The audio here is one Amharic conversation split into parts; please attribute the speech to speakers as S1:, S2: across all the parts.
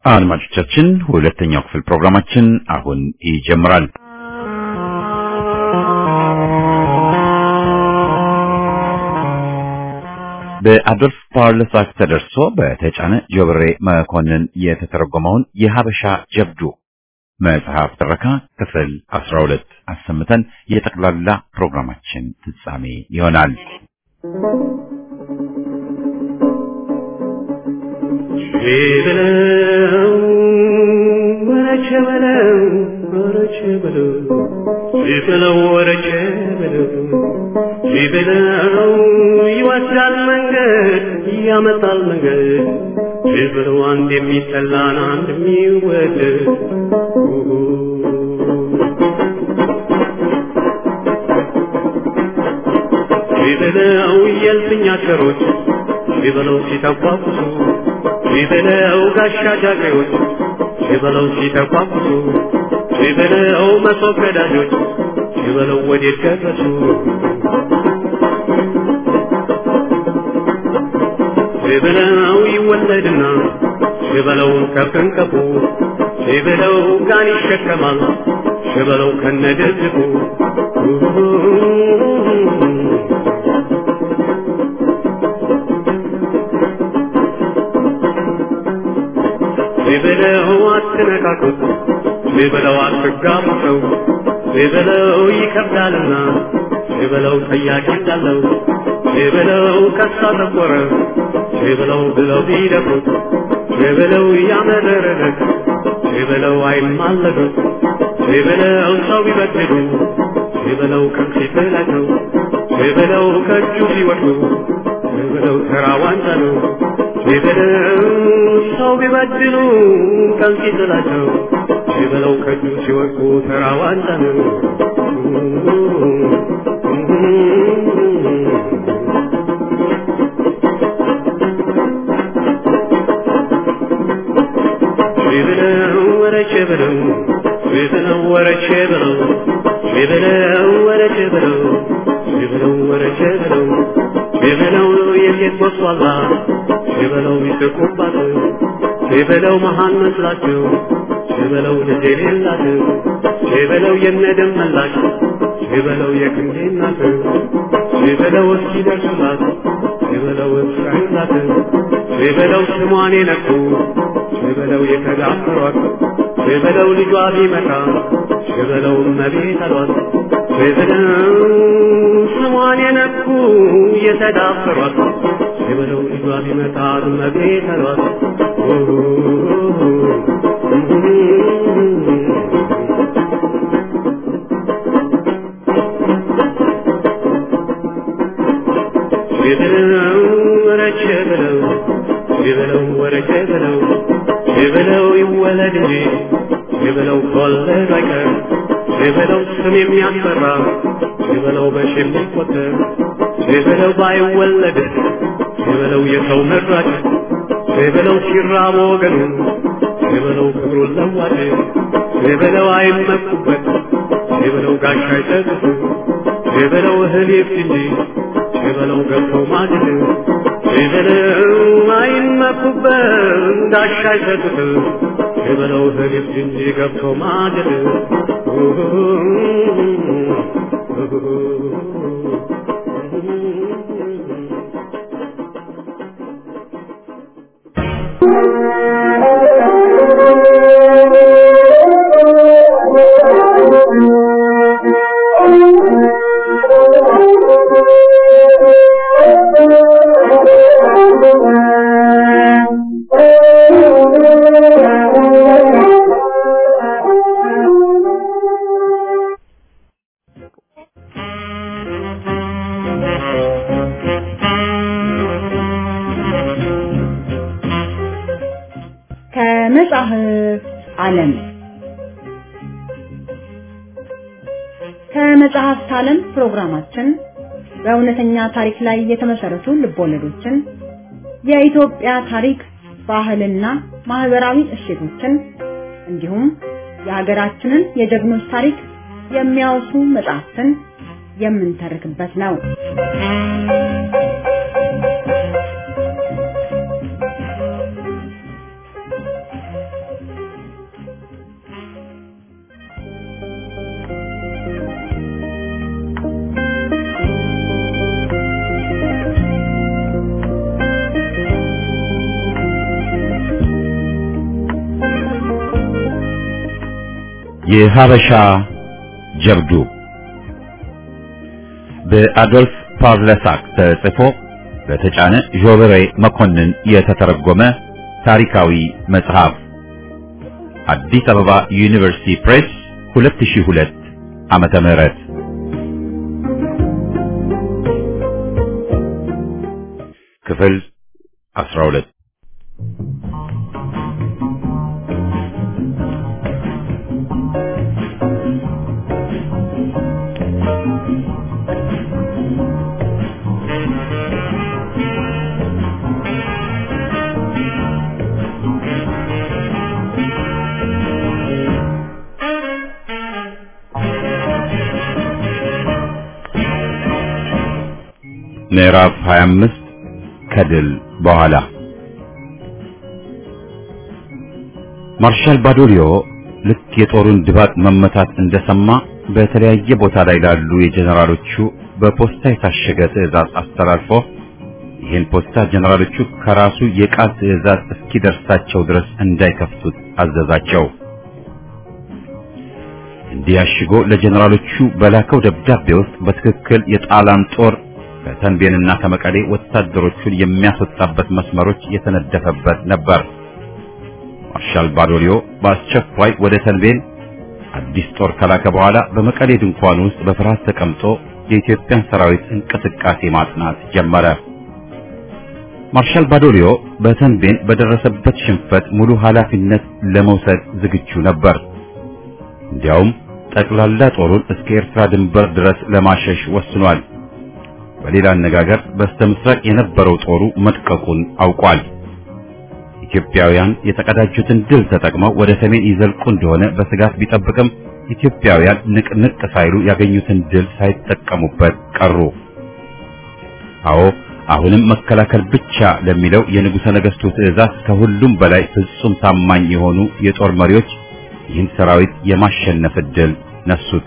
S1: አድማጮቻችን ሁለተኛው ክፍል ፕሮግራማችን አሁን ይጀምራል። በአዶልፍ ፓርለሳክ ተደርሶ በተጫነ ጆብሬ መኮንን የተተረጎመውን የሀበሻ ጀብዱ መጽሐፍ ትረካ ክፍል 12 አሰምተን የጠቅላላ ፕሮግራማችን ፍጻሜ ይሆናል።
S2: በለው ወረቸ በለው ወረቸ በለው በለው ወረቸ በለው በለው ይወስዳል መንገድ ያመጣል መንገድ በለው አንድ የሚጠላን አንድ የሚወደድ በለው የልፍኝ አገሮች በለው ሲተቋቁሱ ሲበለው ጋሻ ጃግሬዎች ሲበለው ሲተቋቁሱ ሲበለው መሶብ ቀዳጆች ሲበለው ወዴት ደረሱ ሲበለው ይወለድና ሲበለው ከፍንቀፉ ሲበለው ጋን ይሸከማል ሲበለው ከነደዝቡ ሲበለው አትነካኩት፣ ሲበለው አትጋቡ ሰው ሲበለው ይከብዳልና፣ ሲበለው ጠያቂ እንዳለው ሲበለው ከሳ ጠቆረ፣ ሲበለው ብለው ቢደፍሩት፣ ሲበለው ያመረረለት፣ ሲበለው አይማለዱት፣ ሲበለው ሰው ቢበድሉ፣ ሲበለው ከፊት ላይ ነው፣ ሲበለው ከእጁ ሲወድቁ፣ ሲበለው ተራ ዋንጫ ነው። ሲበለው ሰው ቢበድሉ ቀን ሲጥላቸው ሲበለው ከእጁ ሲወድቁ ተራ ዋንጫ ነው። ሲበለው ወረቼ ብለው ሲበለው ወረቼ ብለው ሲበለው ወረቼ ብለው ሲበለው ወረቼ ብለው ሲበለው የሴት ወስዋላ ሲበለው ይስቁባት ሲበለው መሃን መስላቸው ሲበለው ልጅ የሌላቸው ሲበለው የነደም መላሽ ሲበለው የክንዴ እናት ሲበለው እስኪ ደርሱላት ሲበለው እስራኤላት ሲበለው ስሟን የነኩ ሲበለው የተዳፈሯት ሲበለው ልጇ ቢመጣ ሲበለው እመቤት አሏት ሲበለው ስሟን የነኩ የተዳፈሯት ሲበለው ልጇ ቢመጣ እመቤት አሏት ሲበለው ወረቼ ብለው ሲበለው ወረቼ ብለው ሲበለው ይወለድ እንጂ ሲበለው ከወለድ አይቀር ሲበለው ስም የሚያስፈራ ሲበለው በሽ የሚቆጠር ሲበለው ባይወለድ ሲበለው የሰው መራጭ ሲበለው ሲራብ ወገኑ ሲበለው ክብሩን ለዋጭ ሲበለው አይመኩበት ሲበለው ጋሻ አይጠቅሱ ሲበለው እህል ይብስ እንጂ ሲበለው ገብቶ ማግድ ሲበለው አይመኩበት ጋሻ አይጠቅሱ ሲበለው እህል ይብስ እንጂ ገብቶ ማግድ
S3: ከመጽሐፍ ዓለም ከመጽሐፍት ዓለም ፕሮግራማችን በእውነተኛ ታሪክ ላይ የተመሰረቱ ልቦለዶችን፣ የኢትዮጵያ ታሪክ፣ ባህልና ማህበራዊ እሴቶችን እንዲሁም የሀገራችንን የጀግኖች ታሪክ የሚያወሱ መጽሐፍትን የምንተርክበት ነው።
S1: የሀበሻ ጀብዱ በአዶልፍ ፓቭለሳክ ተጽፎ በተጫነ ዦበሬ መኮንን የተተረጎመ ታሪካዊ መጽሐፍ አዲስ አበባ ዩኒቨርሲቲ ፕሬስ 2002 ዓመተ ምህረት ክፍል 12 ምዕራፍ 25 ከድል በኋላ ማርሻል ባዶሊዮ ልክ የጦሩን ድባቅ መመታት እንደሰማ በተለያየ ቦታ ላይ ላሉ የጀነራሎቹ በፖስታ የታሸገ ትዕዛዝ አስተላልፎ ይህን ፖስታ ጀነራሎቹ ከራሱ የቃል ትዕዛዝ እስኪደርሳቸው ድረስ እንዳይከፍቱት አዘዛቸው። እንዲህ አሽጎ ለጀነራሎቹ በላከው ደብዳቤ ውስጥ በትክክል የጣሊያን ጦር ከተንቤንና ከመቀሌ ወታደሮቹን የሚያስወጣበት መስመሮች የተነደፈበት ነበር። ማርሻል ባዶሊዮ በአስቸኳይ ወደ ተንቤን አዲስ ጦር ከላከ በኋላ በመቀሌ ድንኳን ውስጥ በፍርሃት ተቀምጦ የኢትዮጵያን ሰራዊት እንቅስቃሴ ማጥናት ጀመረ። ማርሻል ባዶሊዮ በተንቤን በደረሰበት ሽንፈት ሙሉ ኃላፊነት ለመውሰድ ዝግጁ ነበር። እንዲያውም ጠቅላላ ጦሩን እስከ ኤርትራ ድንበር ድረስ ለማሸሽ ወስኗል። በሌላ አነጋገር በስተምስራቅ የነበረው ጦሩ መጥቀቁን አውቋል። ኢትዮጵያውያን የተቀዳጁትን ድል ተጠቅመው ወደ ሰሜን ይዘልቁ እንደሆነ በስጋት ቢጠብቅም ኢትዮጵያውያን ንቅንቅ ሳይሉ ያገኙትን ድል ሳይጠቀሙበት ቀሩ። አዎ አሁንም መከላከል ብቻ ለሚለው የንጉሠ ነገሥቱ ትዕዛዝ ከሁሉም በላይ ፍጹም ታማኝ የሆኑ የጦር መሪዎች ይህን ሰራዊት የማሸነፍ ዕድል ነሱት።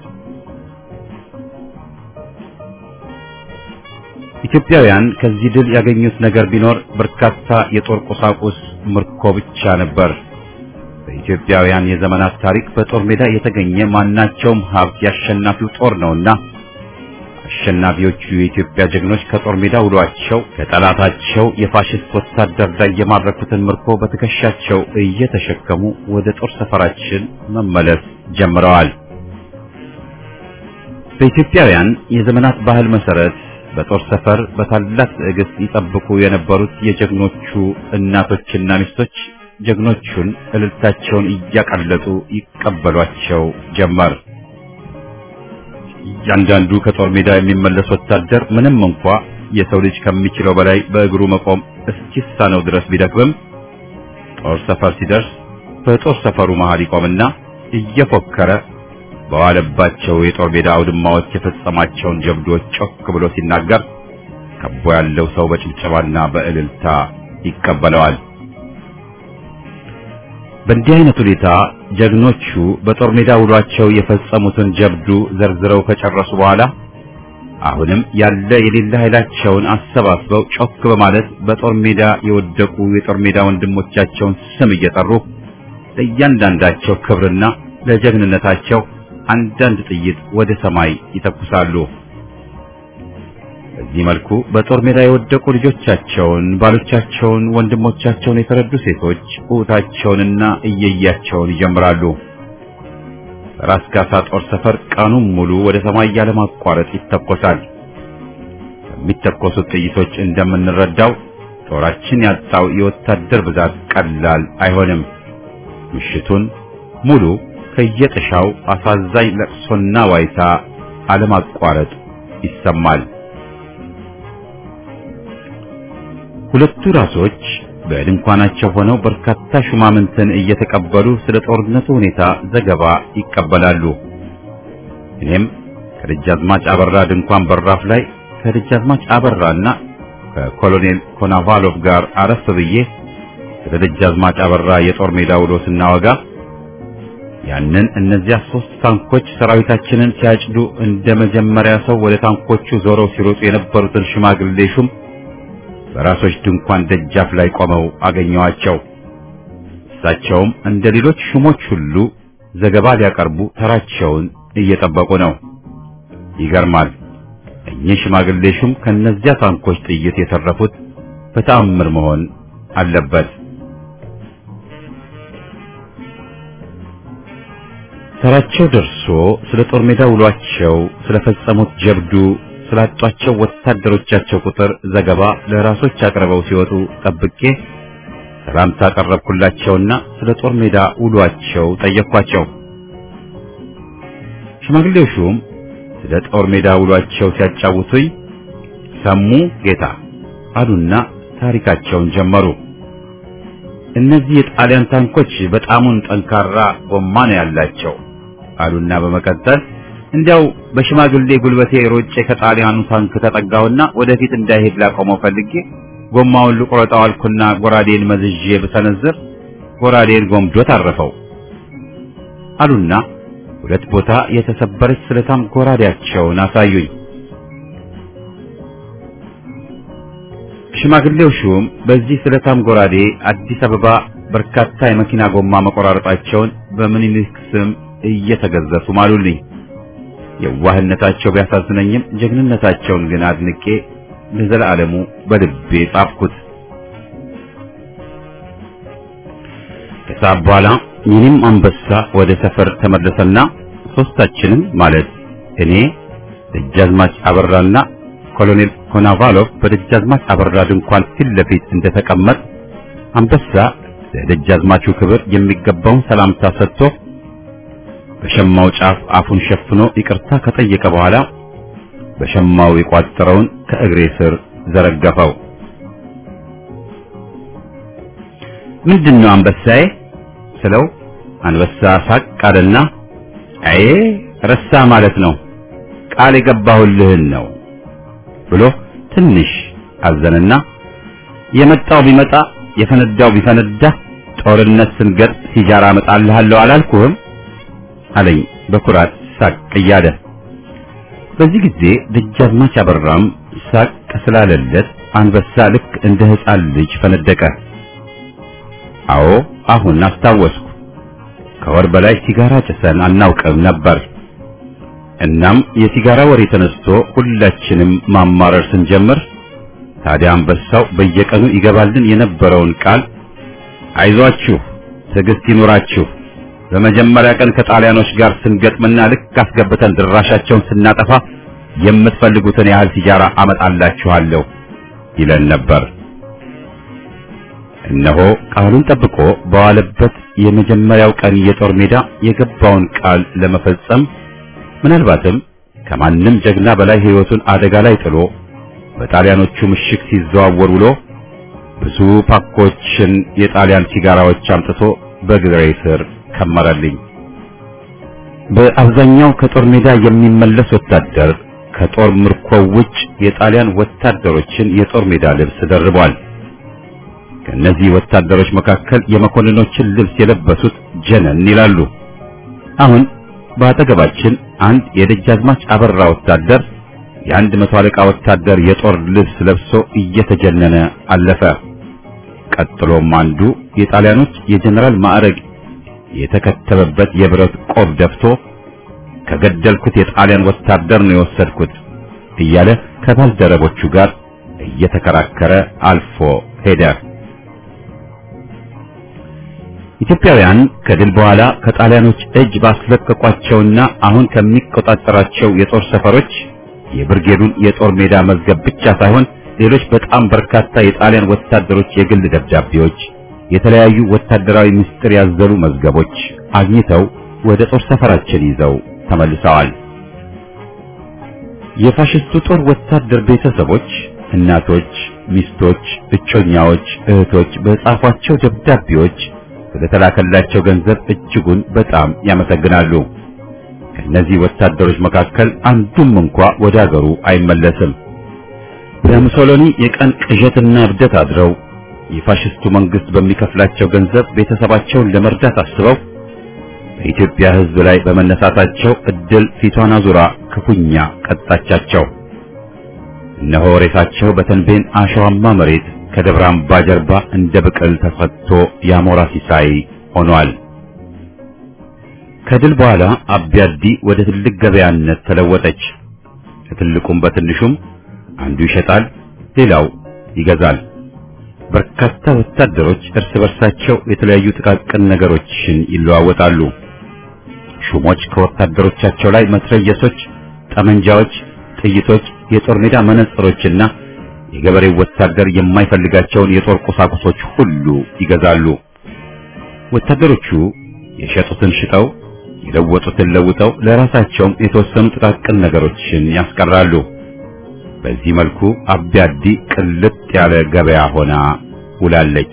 S1: ኢትዮጵያውያን ከዚህ ድል ያገኙት ነገር ቢኖር በርካታ የጦር ቁሳቁስ ምርኮ ብቻ ነበር። በኢትዮጵያውያን የዘመናት ታሪክ በጦር ሜዳ የተገኘ ማናቸውም ሀብት ያሸናፊው ጦር ነውና አሸናፊዎቹ የኢትዮጵያ ጀግኖች ከጦር ሜዳ ውሏቸው ከጠላታቸው የፋሽስት ወታደር ላይ የማረኩትን ምርኮ በትከሻቸው እየተሸከሙ ወደ ጦር ሰፈራችን መመለስ ጀምረዋል። በኢትዮጵያውያን የዘመናት ባህል መሰረት በጦር ሰፈር በታላቅ ትዕግስት ይጠብቁ የነበሩት የጀግኖቹ እናቶችና ሚስቶች ጀግኖቹን እልልታቸውን እያቀለጡ ይቀበሏቸው ጀመር። እያንዳንዱ ከጦር ሜዳ የሚመለስ ወታደር ምንም እንኳ የሰው ልጅ ከሚችለው በላይ በእግሩ መቆም እስኪሳነው ድረስ ቢደክምም ጦር ሰፈር ሲደርስ በጦር ሰፈሩ መሃል ይቆምና እየፎከረ በዋለባቸው የጦር ሜዳ አውድማዎች የፈጸማቸውን ጀብዶች ጮክ ብሎ ሲናገር ከቦ ያለው ሰው በጭብጨባና በእልልታ ይቀበለዋል። በእንዲህ አይነት ሁኔታ ጀግኖቹ በጦር ሜዳ ውሏቸው የፈጸሙትን ጀብዱ ዘርዝረው ከጨረሱ በኋላ አሁንም ያለ የሌለ ኃይላቸውን አሰባስበው ጮክ በማለት በጦር ሜዳ የወደቁ የጦር ሜዳ ወንድሞቻቸውን ስም እየጠሩ ለእያንዳንዳቸው ክብርና ለጀግንነታቸው አንዳንድ ጥይት ወደ ሰማይ ይተኩሳሉ። በዚህ መልኩ በጦር ሜዳ የወደቁ ልጆቻቸውን፣ ባሎቻቸውን፣ ወንድሞቻቸውን የተረዱ ሴቶች ኡታቸውንና እየያቸውን ይጀምራሉ። ራስ ካሳ ጦር ሰፈር ቀኑን ሙሉ ወደ ሰማይ ያለማቋረጥ ይተኮሳል። ከሚተኮሱት ጥይቶች እንደምንረዳው ጦራችን ያጣው የወታደር ብዛት ቀላል አይሆንም። ምሽቱን ሙሉ ከየጥሻው አሳዛኝ ለቅሶና ዋይታ አለማቋረጥ ይሰማል። ሁለቱ ራሶች በድንኳናቸው ሆነው በርካታ ሹማምንትን እየተቀበሉ ስለ ጦርነቱ ሁኔታ ዘገባ ይቀበላሉ። እኔም ከደጃዝማች አበራ ድንኳን በራፍ ላይ ከደጃዝማች አበራና ከኮሎኔል ኮናቫሎቭ ጋር አረፍ ብዬ ስለ ደጃዝማች አበራ የጦር ሜዳ ውሎ ስናወጋ ያንን እነዚያ ሶስት ታንኮች ሰራዊታችንን ሲያጭዱ እንደ መጀመሪያ ሰው ወደ ታንኮቹ ዞረው ሲሮጡ የነበሩትን ሽማግሌ ሹም በራሶች ድንኳን ደጃፍ ላይ ቆመው አገኘዋቸው። እሳቸውም እንደ ሌሎች ሹሞች ሁሉ ዘገባ ሊያቀርቡ ተራቸውን እየጠበቁ ነው። ይገርማል። እኚህ ሽማግሌ ሹም ከነዚያ ታንኮች ጥይት የተረፉት በተአምር መሆን አለበት። ተራቸው ደርሶ ስለ ጦር ሜዳ ውሏቸው፣ ስለፈጸሙት ጀብዱ፣ ስላጧቸው ወታደሮቻቸው ቁጥር ዘገባ ለራሶች አቅርበው ሲወጡ ጠብቄ ሰላምታ ቀረብኩላቸውና ስለ ጦር ሜዳ ውሏቸው ጠየቅኳቸው። ሽማግሌው ሹም ስለ ጦር ሜዳ ውሏቸው ሲያጫውቱኝ ሰሙ ጌታ አሉና ታሪካቸውን ጀመሩ። እነዚህ የጣሊያን ታንኮች በጣሙን ጠንካራ ጎማ ነው ያላቸው አሉና በመቀጠል እንዲያው በሽማግሌ ጉልበቴ ሮጬ ከጣሊያኑ ታንክ ተጠጋውና ወደፊት እንዳይሄድ ላቆመው ፈልጌ ጎማውን ልቆረጠው አልኩና ጎራዴን መዝዤ ብሰነዝር ጎራዴን ጎምዶ ታረፈው አሉና ሁለት ቦታ የተሰበረች ስለታም ጎራዴያቸውን አሳዩኝ። ሽማግሌው ሹም በዚህ ስለታም ጎራዴ አዲስ አበባ በርካታ የመኪና ጎማ መቆራረጣቸውን በምኒልክ ስም እየተገዘፉ ማሉልኝ። የዋህነታቸው ቢያሳዝነኝም ጀግንነታቸውን ግን አድንቄ ለዘላለሙ በልቤ ጻፍኩት። ከሰዓት በኋላ የኔም አንበሳ ወደ ሰፈር ተመለሰና ሶስታችንም ማለት እኔ፣ ደጃዝማች አበራና ኮሎኔል ኮናቫሎቭ በደጃዝማች አበራ ድንኳን ፊት ለፊት እንደተቀመጥ አንበሳ ለደጃዝማቹ ክብር የሚገባውን ሰላምታ ሰጥቶ በሸማው ጫፍ አፉን ሸፍኖ ይቅርታ ከጠየቀ በኋላ በሸማው የቋጠረውን ከእግሬ ስር ዘረገፈው። ምንድነው አንበሳዬ ስለው አንበሳ ሳቅ አለና አዬ ረሳ ማለት ነው ቃል የገባሁልህን ነው ብሎ ትንሽ አዘነና የመጣው ቢመጣ የፈነዳው ቢፈነዳ ጦርነት ስንገጥ ሲጃራ እመጣልሃለሁ አላልኩህም አለኝ በኩራት ሳቅ እያለ። በዚህ ጊዜ ደጃዝማች አበራም ሳቅ ስላለለት አንበሳ ልክ እንደ ሕፃን ልጅ ፈነደቀ። አዎ አሁን አስታወስኩ። ከወር በላይ ሲጋራ ጭሰን አናውቅም ነበር። እናም የሲጋራ ወሬ ተነስቶ ሁላችንም ማማረር ስንጀምር ታዲያ አንበሳው በየቀኑ ይገባልን የነበረውን ቃል አይዟችሁ፣ ትዕግስት ይኑራችሁ በመጀመሪያ ቀን ከጣሊያኖች ጋር ስንገጥምና ልክ አስገብተን ድራሻቸውን ስናጠፋ የምትፈልጉትን ያህል ሲጃራ አመጣላችኋለሁ ይለን ነበር። እነሆ ቃሉን ጠብቆ በዋለበት የመጀመሪያው ቀን የጦር ሜዳ የገባውን ቃል ለመፈጸም ምናልባትም ከማንም ጀግና በላይ ሕይወቱን አደጋ ላይ ጥሎ በጣሊያኖቹ ምሽግ ሲዘዋወር ውሎ ብዙ ፓኮችን የጣሊያን ሲጋራዎች አምጥቶ በግሬ ስር ከመረልኝ። በአብዛኛው ከጦር ሜዳ የሚመለስ ወታደር ከጦር ምርኮው ውጭ የጣሊያን ወታደሮችን የጦር ሜዳ ልብስ ደርቧል። ከእነዚህ ወታደሮች መካከል የመኮንኖችን ልብስ የለበሱት ጀነን ይላሉ። አሁን በአጠገባችን አንድ የደጃዝማች አበራ ወታደር የአንድ መቶ አለቃ ወታደር የጦር ልብስ ለብሶ እየተጀነነ አለፈ። ቀጥሎም አንዱ የጣሊያኖች የጀነራል ማዕረግ የተከተበበት የብረት ቆብ ደፍቶ ከገደልኩት የጣሊያን ወታደር ነው የወሰድኩት እያለ ከባልደረቦቹ ጋር እየተከራከረ አልፎ ሄደ። ኢትዮጵያውያን ከድል በኋላ ከጣሊያኖች እጅ ባስለቀቋቸውና አሁን ከሚቆጣጠራቸው የጦር ሰፈሮች የብርጌዱን የጦር ሜዳ መዝገብ ብቻ ሳይሆን ሌሎች በጣም በርካታ የጣሊያን ወታደሮች የግል ደብዳቤዎች፣ የተለያዩ ወታደራዊ ምስጢር ያዘሉ መዝገቦች አግኝተው ወደ ጦር ሰፈራችን ይዘው ተመልሰዋል። የፋሽስቱ ጦር ወታደር ቤተሰቦች፣ እናቶች፣ ሚስቶች፣ እጮኛዎች፣ እህቶች በጻፏቸው ደብዳቤዎች ስለተላከላቸው ገንዘብ እጅጉን በጣም ያመሰግናሉ። ከእነዚህ ወታደሮች መካከል አንዱም እንኳ ወደ አገሩ አይመለስም። በሙሶሎኒ የቀን ቅዠትና እብደት አድረው የፋሽስቱ መንግስት በሚከፍላቸው ገንዘብ ቤተሰባቸውን ለመርዳት አስበው በኢትዮጵያ ሕዝብ ላይ በመነሳታቸው እድል ፊቷን አዙራ ክፉኛ ቀጣቻቸው። እነሆ ሬሳቸው በተንቤን አሸዋማ መሬት ከደብረ አምባ ጀርባ እንደ ብቅል ተፈቶ የአሞራ ሲሳይ ሆኗል። ከድል በኋላ አቢያዲ ወደ ትልቅ ገበያነት ተለወጠች። ከትልቁም በትንሹም አንዱ ይሸጣል፣ ሌላው ይገዛል። በርካታ ወታደሮች እርስ በርሳቸው የተለያዩ ጥቃቅን ነገሮችን ይለዋወጣሉ። ሹሞች ከወታደሮቻቸው ላይ መትረየሶች፣ ጠመንጃዎች፣ ጥይቶች፣ የጦር ሜዳ መነጽሮችና የገበሬው ወታደር የማይፈልጋቸውን የጦር ቁሳቁሶች ሁሉ ይገዛሉ። ወታደሮቹ የሸጡትን ሽጠው የለወጡትን ለውጠው ለራሳቸውም የተወሰኑ ጥቃቅን ነገሮችን ያስቀራሉ። በዚህ መልኩ አቢያዲ ቅልጥ ያለ ገበያ ሆና ውላለች።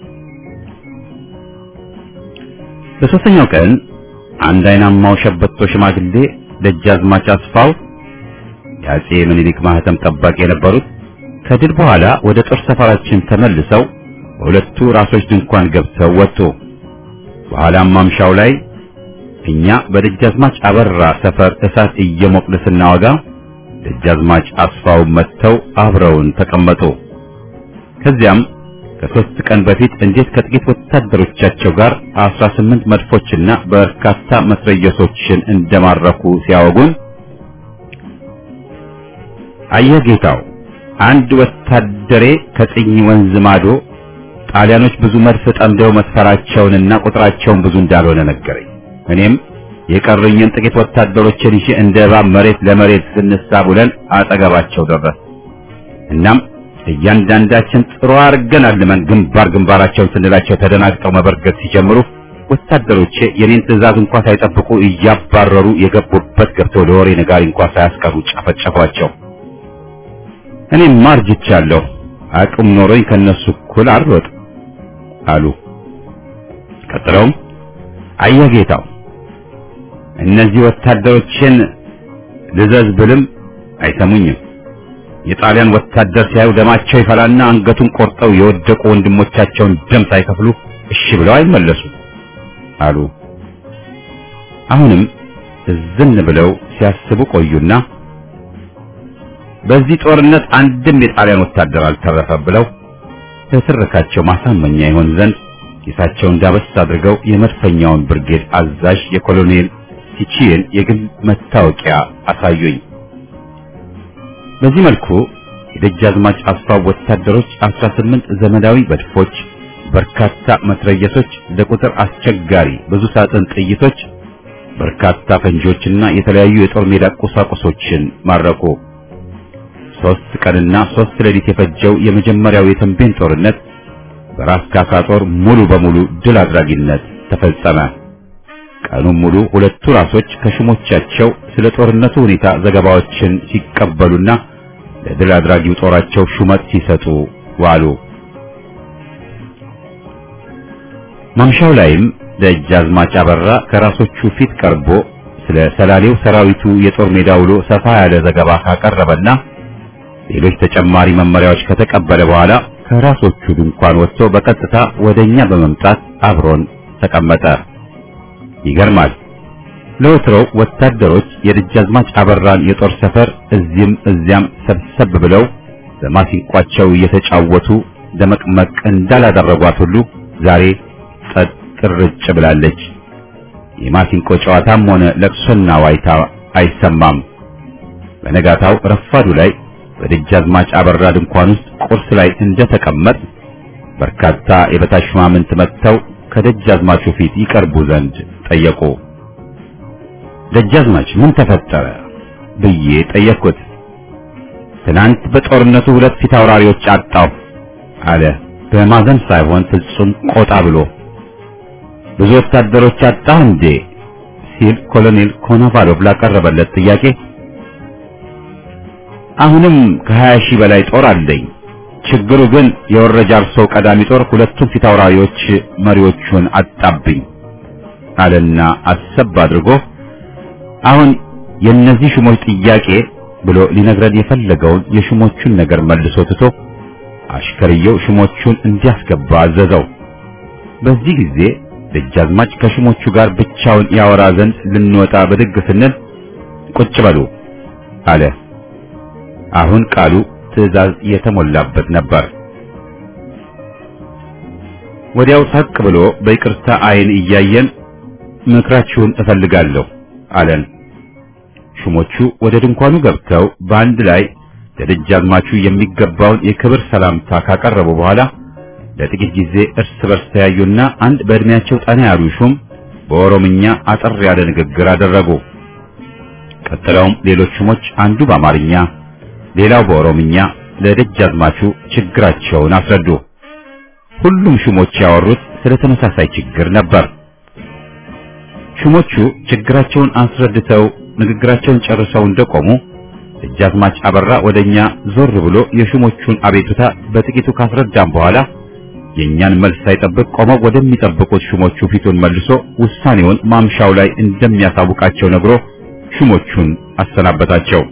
S1: በሦስተኛው ቀን አንድ አይናማው ሸበቶ ሽማግሌ ደጃዝማች አስፋው የአጼ ምኒልክ ማህተም ጠባቂ የነበሩት ከድል በኋላ ወደ ጦር ሰፈራችን ተመልሰው በሁለቱ ራሶች ድንኳን ገብተው ወጡ። በኋላም ማምሻው ላይ እኛ በደጃዝማች አበራ ሰፈር እሳት እየሞቅን ስናወጋ ደጃዝማች አስፋው መጥተው አብረውን ተቀመጡ። ከዚያም ከሦስት ቀን በፊት እንዴት ከጥቂት ወታደሮቻቸው ጋር አስራ ስምንት መድፎችና በርካታ መትረየሶችን እንደማረኩ ሲያወጉን አየህ ጌታው፣ አንድ ወታደሬ ከጽኝ ወንዝ ማዶ ጣሊያኖች ብዙ መድፍ ጠምደው መስፈራቸውንና ቁጥራቸውን ብዙ እንዳልሆነ ነገረኝ። እኔም የቀሩኝን ጥቂት ወታደሮችን ይዤ እንደ እባብ መሬት ለመሬት ስንሳብ ውለን አጠገባቸው ደረስ። እናም እያንዳንዳችን ጥሩ አድርገን አልመን ግንባር ግንባራቸውን ስንላቸው ተደናግጠው መበርገግ ሲጀምሩ ወታደሮቼ የኔን ትዕዛዝ እንኳ ሳይጠብቁ እያባረሩ የገቡበት ገብተው ለወሬ ነጋሪ እንኳ ሳያስቀሩ ጨፈጨፏቸው። እኔም ማርጅቻለሁ፣ አቅም ኖሮኝ ከነሱ እኩል አልሮጥ አሉ። ቀጥለውም አየህ ጌታው እነዚህ ወታደሮችን ልዘዝ ብልም አይሰሙኝም። የጣሊያን ወታደር ሲያዩ ደማቸው ይፈላና አንገቱን ቆርጠው የወደቁ ወንድሞቻቸውን ደም ሳይከፍሉ እሺ ብለው አይመለሱ አሉ። አሁንም እዝን ብለው ሲያስቡ ቆዩና በዚህ ጦርነት አንድም የጣሊያን ወታደር አልተረፈም ብለው ለትርካቸው ማሳመኛ ይሆን ዘንድ ጌታቸውን ዳበስ አድርገው የመድፈኛውን ብርጌድ አዛዥ የኮሎኔል ቲቺን የግል መታወቂያ አሳዩኝ። በዚህ መልኩ የደጃዝማች አስፋው ወታደሮች 18 ዘመናዊ መድፎች፣ በርካታ መትረየሶች፣ ለቁጥር አስቸጋሪ ብዙ ሳጥን ጥይቶች፣ በርካታ ፈንጂዎችና የተለያዩ የጦር ሜዳ ቁሳቁሶችን ማረኩ። ሶስት ቀንና ሶስት ሌሊት የፈጀው የመጀመሪያው የተንቤን ጦርነት በራስ ካሳ ጦር ሙሉ በሙሉ ድል አድራጊነት ተፈጸመ። ቀኑን ሙሉ ሁለቱ ራሶች ከሹሞቻቸው ስለ ጦርነቱ ሁኔታ ዘገባዎችን ሲቀበሉና ለድል አድራጊው ጦራቸው ሹመት ሲሰጡ ዋሉ። ማምሻው ላይም ደጃዝማች አበራ ከራሶቹ ፊት ቀርቦ ስለ ሰላሌው ሰራዊቱ የጦር ሜዳ ውሎ ሰፋ ያለ ዘገባ ካቀረበና ሌሎች ተጨማሪ መመሪያዎች ከተቀበለ በኋላ ከራሶቹ ድንኳን ወጥቶ በቀጥታ ወደኛ በመምጣት አብሮን ተቀመጠ። ይገርማል። ለወትሮው ወታደሮች የደጃዝማች አበራን የጦር ሰፈር እዚህም እዚያም ሰብሰብ ብለው በማሲንቋቸው እየተጫወቱ ደመቅመቅ እንዳላደረጓት ሁሉ ዛሬ ጸጥ ቅርጭ ብላለች። የማሲንቆ ጨዋታም ሆነ ለቅሶና ዋይታ አይሰማም። በነጋታው ረፋዱ ላይ በደጃዝማች አበራ ድንኳን ውስጥ ቁርስ ላይ እንደተቀመጥ በርካታ የበታች ሹማምንት መጥተው ከደጃዝማቹ ፊት ይቀርቡ ዘንድ ጠየቁ። ደጃዝማች ምን ተፈጠረ ብዬ ጠየቅኩት። ትናንት በጦርነቱ ሁለት ፊት አውራሪዎች አጣሁ አለ በማዘን ሳይሆን ፍጹም ቆጣ ብሎ። ብዙ ወታደሮች አጣህ እንዴ ሲል ኮሎኔል ኮኖቫሎቭ ላቀረበለት ጥያቄ አሁንም ከሀያ ሺህ በላይ ጦር አለኝ። ችግሩ ግን የወረጃ አርሶ ቀዳሚ ጦር ሁለቱም ፊት አውራሪዎች መሪዎቹን አጣብኝ አለና አሰብ አድርጎ አሁን የእነዚህ ሹሞች ጥያቄ ብሎ ሊነግረን የፈለገውን የሹሞቹን ነገር መልሶ ትቶ አሽከርየው ሹሞቹን እንዲያስገባ አዘዘው። በዚህ ጊዜ ደጃዝማች ከሹሞቹ ጋር ብቻውን ያወራ ዘንድ ልንወጣ ብድግ ስንል ቁጭ በሉ አለ። አሁን ቃሉ ትዕዛዝ የተሞላበት ነበር። ወዲያው ሳቅ ብሎ በይቅርታ አይን እያየን ምክራችሁን እፈልጋለሁ አለን። ሹሞቹ ወደ ድንኳኑ ገብተው በአንድ ላይ ለደጃዝማቹ የሚገባውን የክብር ሰላምታ ካቀረቡ በኋላ ለጥቂት ጊዜ እርስ በርስ ተያዩና አንድ በእድሜያቸው ጠና ያሉ ሹም በኦሮምኛ አጠር ያለ ንግግር አደረጉ። ቀጥለውም ሌሎች ሹሞች አንዱ በአማርኛ ሌላው በኦሮምኛ ለደጃዝማቹ ችግራቸውን አስረዱ። ሁሉም ሹሞች ያወሩት ስለ ተመሳሳይ ችግር ነበር። ሹሞቹ ችግራቸውን አስረድተው ንግግራቸውን ጨርሰው እንደቆሙ ደጃዝማች አበራ ወደኛ ዞር ብሎ የሹሞቹን አቤቱታ በጥቂቱ ካስረዳም በኋላ የእኛን መልስ ሳይጠብቅ ቆመው ወደሚጠብቁት ሹሞቹ ፊቱን መልሶ ውሳኔውን ማምሻው ላይ እንደሚያሳውቃቸው ነግሮ ሹሞቹን አሰናበታቸው።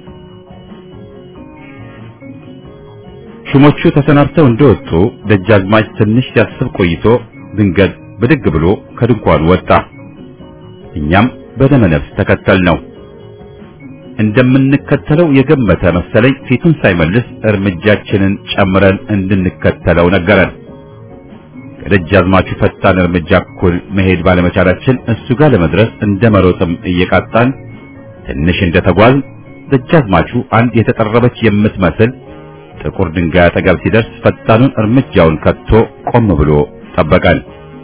S1: ሹሞቹ ተሰናብተው እንደወጡ ደጃዝማች ትንሽ ሲያስብ ቆይቶ ድንገት ብድግ ብሎ ከድንኳኑ ወጣ። እኛም በደመ ነፍስ ተከተል ነው። እንደምንከተለው የገመተ መሰለኝ ፊቱን ሳይመልስ እርምጃችንን ጨምረን እንድንከተለው ነገረን። ከደጃዝማቹ ፈጣን እርምጃ እኩል መሄድ ባለመቻላችን እሱ ጋር ለመድረስ እንደ መሮጥም እየቃጣን ትንሽ እንደተጓዝ ደጃዝማቹ አንድ የተጠረበች የምትመስል ጥቁር ድንጋይ አጠገብ ሲደርስ ፈጣኑን እርምጃውን ከቶ ቆም ብሎ ጠበቀን።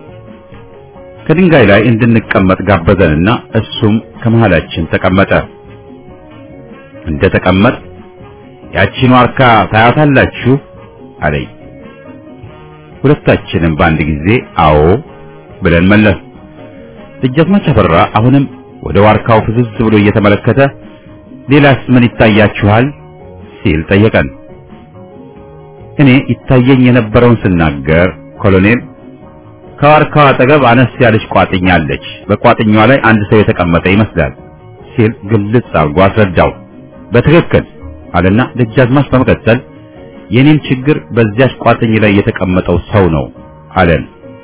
S1: ከድንጋይ ላይ እንድንቀመጥ ጋበዘንና እሱም ከመሃላችን ተቀመጠ። እንደ ተቀመጥ ያቺን ዋርካ ታያታላችሁ አለኝ። ሁለታችንም በአንድ ጊዜ አዎ ብለን መለስ። ደጃዝማች አበራ አሁንም ወደ ዋርካው ፍዝዝ ብሎ እየተመለከተ ሌላስ ምን ይታያችኋል ሲል ጠየቀን። እኔ ይታየኝ የነበረውን ስናገር ኮሎኔል ከዋርካው አጠገብ አነስ ያለች ቋጥኛ አለች፣ በቋጥኛዋ ላይ አንድ ሰው የተቀመጠ ይመስላል ሲል ግልጽ አድርጎ አስረዳው። በትክክል አለና ደጃዝማች በመቀጠል የኔም ችግር በዚያች ቋጥኝ ላይ የተቀመጠው ሰው ነው አለን።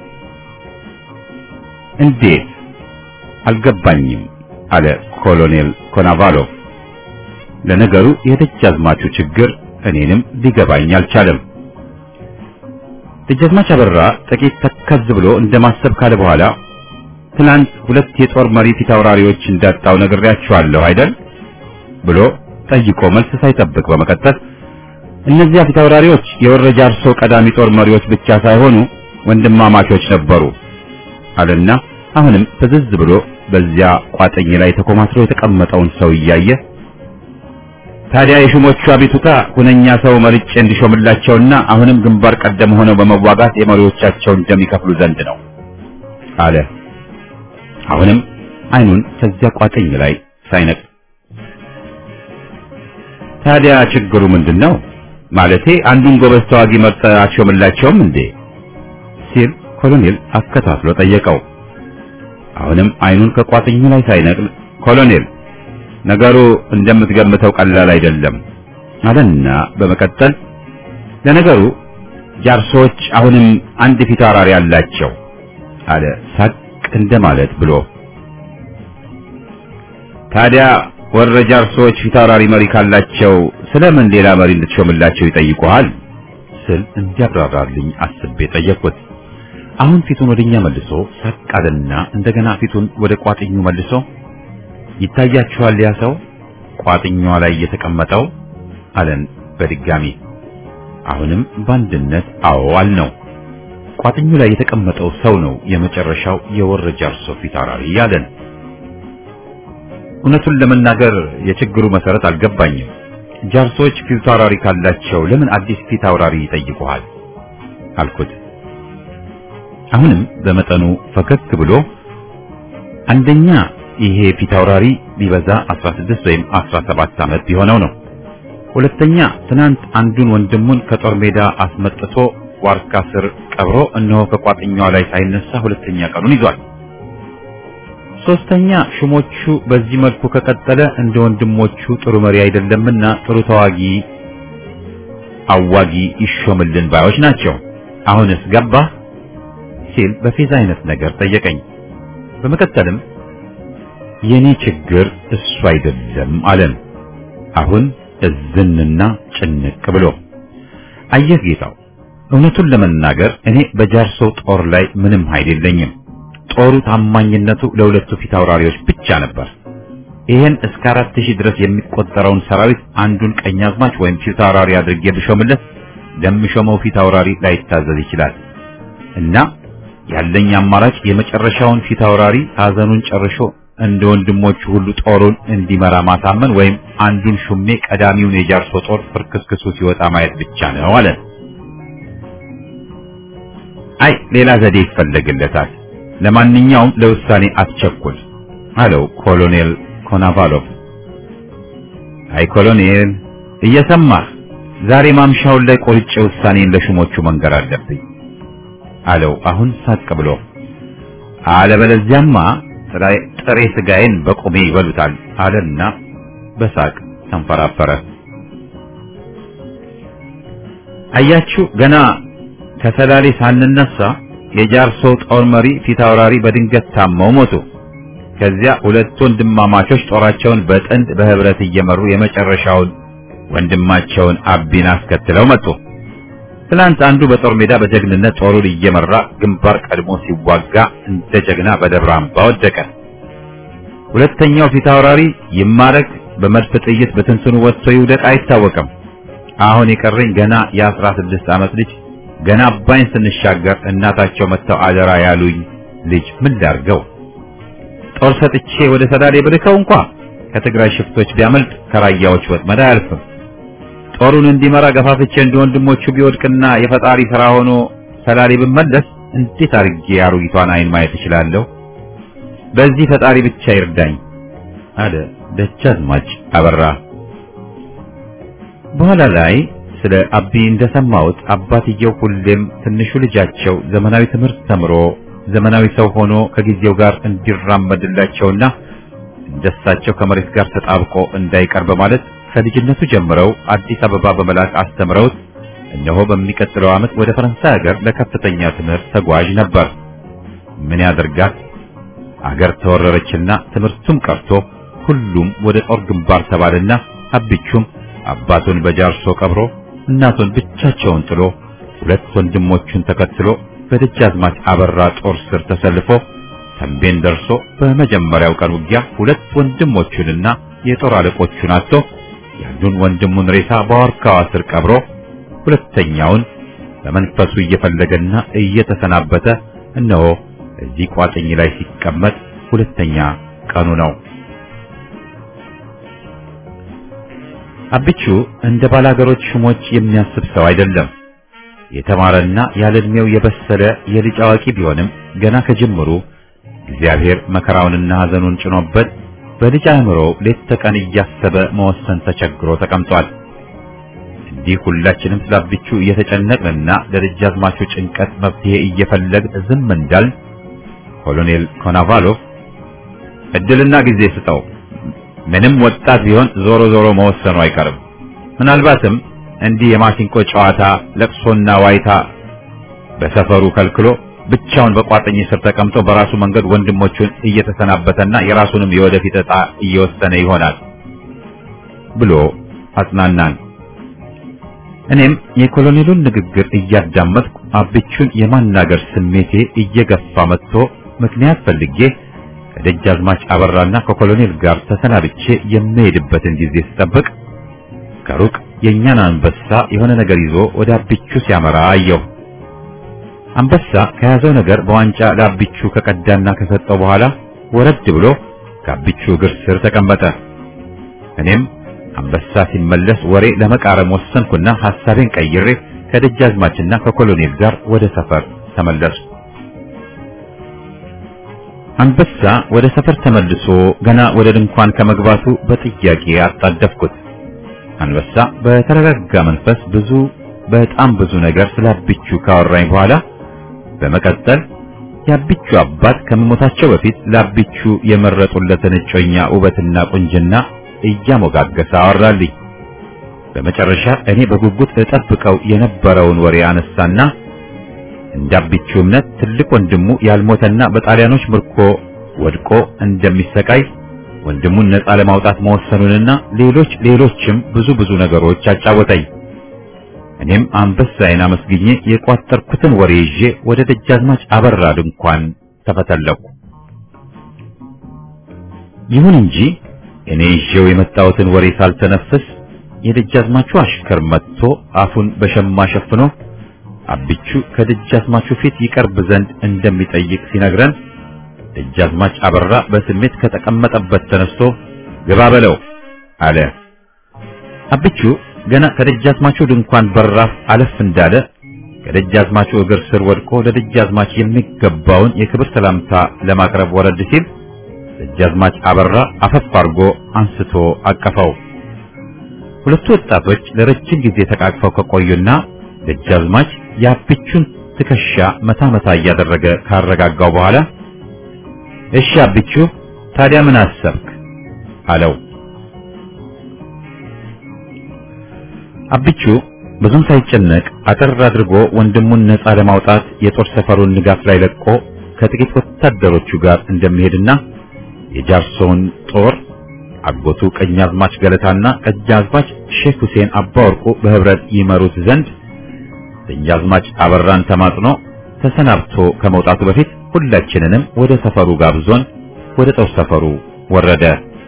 S1: እንዴት አልገባኝም አለ ኮሎኔል ኮናቫሎቭ። ለነገሩ የደጃዝማቹ ችግር እኔንም ሊገባኝ አልቻለም። ደጃዝማች አበራ ጥቂት ተከዝ ብሎ እንደማሰብ ካለ በኋላ ትናንት ሁለት የጦር መሪ ፊት አውራሪዎች እንዳጣው ነግሬያችኋለሁ አይደል ብሎ ጠይቆ መልስ ሳይጠብቅ በመቀጠል እነዚያ ፊት አውራሪዎች የወረጃ አርሶ ቀዳሚ ጦር መሪዎች ብቻ ሳይሆኑ ወንድማማቾች ነበሩ አለና አሁንም ፍዝዝ ብሎ በዚያ ቋጥኝ ላይ ተኮማትሮ የተቀመጠውን ሰው እያየ ታዲያ የሹሞቹ አቤቱታ ሁነኛ ሰው መርጬ እንዲሾምላቸውና አሁንም ግንባር ቀደም ሆነው በመዋጋት የመሪዎቻቸውን እንደሚከፍሉ ዘንድ ነው አለ። አሁንም አይኑን ከዚያ ቋጥኝ ላይ ሳይነቅ ታዲያ ችግሩ ምንድን ነው? ማለቴ አንዱን ጎበዝ ተዋጊ መርጠህ አትሾምላቸውም እንዴ? ሲል ኮሎኔል አከታትሎ ጠየቀው። አሁንም አይኑን ከቋጥኙ ላይ ሳይነቅል ኮሎኔል ነገሩ እንደምትገምተው ቀላል አይደለም አለና በመቀጠል ለነገሩ ጃርሶች አሁንም አንድ ፊት አውራሪ አላቸው አለ ሳቅ እንደማለት ብሎ ታዲያ ወረ ጃርሶች ፊት አውራሪ መሪ ካላቸው ስለምን ሌላ መሪ እንድትሾምላቸው ይጠይቁሃል ስል እንዲያብራራልኝ አስቤ ጠየቅኩት አሁን ፊቱን ወደኛ መልሶ ሳቅ አለና እንደገና ፊቱን ወደ ቋጥኙ መልሶ ይታያችኋል ያ ሰው ቋጥኛዋ ላይ የተቀመጠው አለን በድጋሚ አሁንም በአንድነት አዎ አልነው ቋጥኙ ላይ የተቀመጠው ሰው ነው የመጨረሻው የወረ ጃርሶ ፊት አውራሪ ያለን እውነቱን ለመናገር የችግሩ መሰረት አልገባኝም ጃርሶች ፊት አውራሪ ካላቸው ለምን አዲስ ፊት አውራሪ ይጠይቁሃል አልኩት አሁንም በመጠኑ ፈከክ ብሎ አንደኛ ይሄ ፊት አውራሪ ቢበዛ 16 ወይም 17 ዓመት ቢሆነው ነው። ሁለተኛ ትናንት አንዱን ወንድሙን ከጦር ሜዳ አስመጥቶ ዋርካ ስር ቀብሮ እነሆ ከቋጥኛዋ ላይ ሳይነሳ ሁለተኛ ቀኑን ይዟል። ሶስተኛ ሹሞቹ በዚህ መልኩ ከቀጠለ እንደ ወንድሞቹ ጥሩ መሪ አይደለምና ጥሩ ተዋጊ አዋጊ ይሾምልን ባዮች ናቸው። አሁንስ ገባህ ሲል በፌዛ አይነት ነገር ጠየቀኝ። በመቀጠልም የኔ ችግር እሱ አይደለም አለን። አሁን እዝንና ጭንቅ ብሎ አየህ ጌታው፣ እውነቱን ለመናገር እኔ በጃርሶ ጦር ላይ ምንም ኃይል የለኝም። ጦሩ ታማኝነቱ ለሁለቱ ፊት አውራሪዎች ብቻ ነበር። ይህን እስከ አራት ሺህ ድረስ የሚቆጠረውን ሰራዊት አንዱን ቀኛዝማች ወይም ፊት አውራሪ አድርጌ ብሾምለት ለምሾመው ፊት አውራሪ ላይታዘዝ ይችላል እና ያለኝ አማራጭ የመጨረሻውን ፊት አውራሪ ሐዘኑን ጨርሾ እንደ ወንድሞቹ ሁሉ ጦሩን እንዲመራ ማሳመን ወይም አንዱን ሹሜ ቀዳሚውን የጃርሶ ጦር ፍርክስክሱ ሲወጣ ማየት ብቻ ነው አለ። አይ ሌላ ዘዴ ይፈለግለታል። ለማንኛውም ለውሳኔ አትቸኩል አለው ኮሎኔል ኮናቫሎቭ። አይ ኮሎኔል እየሰማህ ዛሬ ማምሻውን ላይ ቆርጬ ውሳኔን ለሹሞቹ መንገር አለብኝ አለው አሁን ሳቅ ብሎ። አለበለዚያማ ጥሬ ስጋዬን በቁሜ ይበሉታል አለና በሳቅ ተንፈራፈረ። አያችሁ ገና ከሰላሌ ሳንነሳ የጃርሶ ጦር መሪ ፊት አውራሪ በድንገት ታመው ሞቱ። ከዚያ ሁለት ወንድማማቾች ጦራቸውን በጥንድ በህብረት እየመሩ የመጨረሻውን ወንድማቸውን አቢን አስከትለው መጡ። ትናንት አንዱ በጦር ሜዳ በጀግንነት ጦሩን እየመራ ግንባር ቀድሞ ሲዋጋ እንደ ጀግና በደብረ አምባ ወደቀ። ሁለተኛው ፊት አውራሪ ይማረክ በመድፍ ጥይት በትንትኑ ወጥቶ ይውደቅ አይታወቅም። አሁን የቀረኝ ገና የአስራ ስድስት ዓመት ልጅ ገና አባይን ስንሻገር እናታቸው መጥተው አደራ ያሉኝ ልጅ ምን ላርገው? ጦር ሰጥቼ ወደ ሰዳሌ ብልከው እንኳ ከትግራይ ሽፍቶች ቢያመልጥ ከራያዎች ወጥመድ አያልፍም። ጦሩን እንዲመራ ገፋፍቼ እንደ ወንድሞቹ ቢወድቅና የፈጣሪ ሥራ ሆኖ ሰላሌ ብመለስ እንዴት አድርጌ አሮጊቷን አይን ማየት እችላለሁ? በዚህ ፈጣሪ ብቻ ይርዳኝ አለ ደጃዝማች አበራ። በኋላ ላይ ስለ አቢ እንደሰማሁት አባትየው ሁሌም ትንሹ ልጃቸው ዘመናዊ ትምህርት ተምሮ ዘመናዊ ሰው ሆኖ ከጊዜው ጋር እንዲራመድላቸውና እንደሳቸው ከመሬት ጋር ተጣብቆ እንዳይቀር በማለት ከልጅነቱ ጀምረው አዲስ አበባ በመላክ አስተምረውት እነሆ በሚቀጥለው ዓመት ወደ ፈረንሳይ ሀገር ለከፍተኛ ትምህርት ተጓዥ ነበር። ምን ያደርጋል አገር ተወረረችና ትምህርቱም ቀርቶ ሁሉም ወደ ጦር ግንባር ተባለና አብቹም አባቱን በጃርሶ ቀብሮ እናቱን ብቻቸውን ጥሎ ሁለት ወንድሞቹን ተከትሎ በደጃዝማች አበራ ጦር ስር ተሰልፎ ተንቤን ደርሶ በመጀመሪያው ቀን ውጊያ ሁለት ወንድሞቹንና የጦር አለቆቹን አጥቶ ያንዱን ወንድሙን ሬሳ በዋርካዋ ስር ቀብሮ ሁለተኛውን በመንፈሱ እየፈለገና እየተሰናበተ እነሆ እዚህ ቋጥኝ ላይ ሲቀመጥ ሁለተኛ ቀኑ ነው። አብቹ እንደ ባላገሮች ሹሞች የሚያስብ ሰው አይደለም። የተማረና ያለ ዕድሜው የበሰለ የልጅ አዋቂ ቢሆንም ገና ከጅምሩ እግዚአብሔር መከራውንና ሐዘኑን ጭኖበት በልጅ አእምሮ ሌት ተቀን እያሰበ መወሰን ተቸግሮ ተቀምጧል። እንዲህ ሁላችንም ስለ አብቹ እየተጨነቅንና ለደጃዝማቹ ጭንቀት መፍትሄ እየፈለግን ዝም እንዳል ኮሎኔል ኮናቫሎቭ እድልና ጊዜ ስጠው፣ ምንም ወጣት ቢሆን ዞሮ ዞሮ መወሰኑ አይቀርም። ምናልባትም እንዲህ የማሲንቆ ጨዋታ ለቅሶና ዋይታ በሰፈሩ ከልክሎ ብቻውን በቋጥኝ ስር ተቀምጦ በራሱ መንገድ ወንድሞቹን እየተሰናበተና የራሱንም የወደፊት ዕጣ እየወሰነ ይሆናል ብሎ አጽናናን። እኔም የኮሎኔሉን ንግግር እያዳመጥኩ አብቹን የማናገር ስሜቴ እየገፋ መጥቶ ምክንያት ፈልጌ ከደጃዝማች አበራና ከኮሎኔል ጋር ተሰናብቼ የምሄድበትን ጊዜ ስጠብቅ ከሩቅ የእኛን አንበሳ የሆነ ነገር ይዞ ወደ አብቹ ሲያመራ አየሁ። አንበሳ ከያዘው ነገር በዋንጫ ለአብቹ ከቀዳና ከሰጠው በኋላ ወረድ ብሎ ከአብቹ እግር ስር ተቀመጠ። እኔም አንበሳ ሲመለስ ወሬ ለመቃረም ወሰንኩና ሐሳቤን ቀይሬ ከደጃዝማችና ከኮሎኔል ጋር ወደ ሰፈር ተመለሱ። አንበሳ ወደ ሰፈር ተመልሶ ገና ወደ ድንኳን ከመግባቱ በጥያቄ አጣደፍኩት። አንበሳ በተረጋጋ መንፈስ ብዙ በጣም ብዙ ነገር ስለ አብቹ ካወራኝ በኋላ በመቀጠል የአብቹ አባት ከመሞታቸው በፊት ለአብቹ የመረጡለትን እጮኛ ውበትና ቁንጅና እያሞጋገሰ አወራልኝ። በመጨረሻ እኔ በጉጉት እጠብቀው የነበረውን ወሬ አነሳና እንደ አብቹ እምነት ትልቅ ወንድሙ ያልሞተና በጣሊያኖች ምርኮ ወድቆ እንደሚሰቃይ ወንድሙን ነፃ ለማውጣት መወሰኑንና ሌሎች ሌሎችም ብዙ ብዙ ነገሮች አጫወተኝ። እኔም አንበሳዬን አመስግኜ የቋጠርኩትን ወሬ ይዤ ወደ ደጃዝማች አበራ ድንኳን ተፈተለኩ። ይሁን እንጂ እኔ ይዤው የመጣሁትን ወሬ ሳልተነፍስ የደጃዝማቹ አሽከር መጥቶ አፉን በሸማ ሸፍኖ አብቹ ከደጃዝማቹ ፊት ይቀርብ ዘንድ እንደሚጠይቅ ሲነግረን ደጃዝማች አበራ በስሜት ከተቀመጠበት ተነስቶ ግባ በለው አለ። አብቹ ገና ከደጃዝማቹ ድንኳን በራፍ አለፍ እንዳለ ከደጃዝማቹ እግር ስር ወድቆ ለደጃዝማች የሚገባውን የክብር ሰላምታ ለማቅረብ ወረድ ሲል ደጃዝማች አበራ አፈፍ አድርጎ አንስቶ አቀፈው። ሁለቱ ወጣቶች ለረጅም ጊዜ ተቃቅፈው ከቆዩና ደጃዝማች የአብቹን ትከሻ መታ መታ እያደረገ ካረጋጋው በኋላ እሺ አብቹ ታዲያ ምን አሰብክ? አለው። አብቹ ብዙም ሳይጨነቅ አጠር አድርጎ ወንድሙን ነፃ ለማውጣት የጦር ሰፈሩን ንጋት ላይ ለቆ ከጥቂት ወታደሮቹ ጋር እንደሚሄድና የጃርሶውን ጦር አጎቱ ቀኛዝማች ገለታና ቀኛዝማች ሼክ ሁሴን አባወርቁ በህብረት ይመሩት ዘንድ ቀኛዝማች አበራን ተማጽኖ ተሰናብቶ ከመውጣቱ በፊት ሁላችንንም ወደ ሰፈሩ ጋብዞን ወደ ጦር ሰፈሩ ወረደ።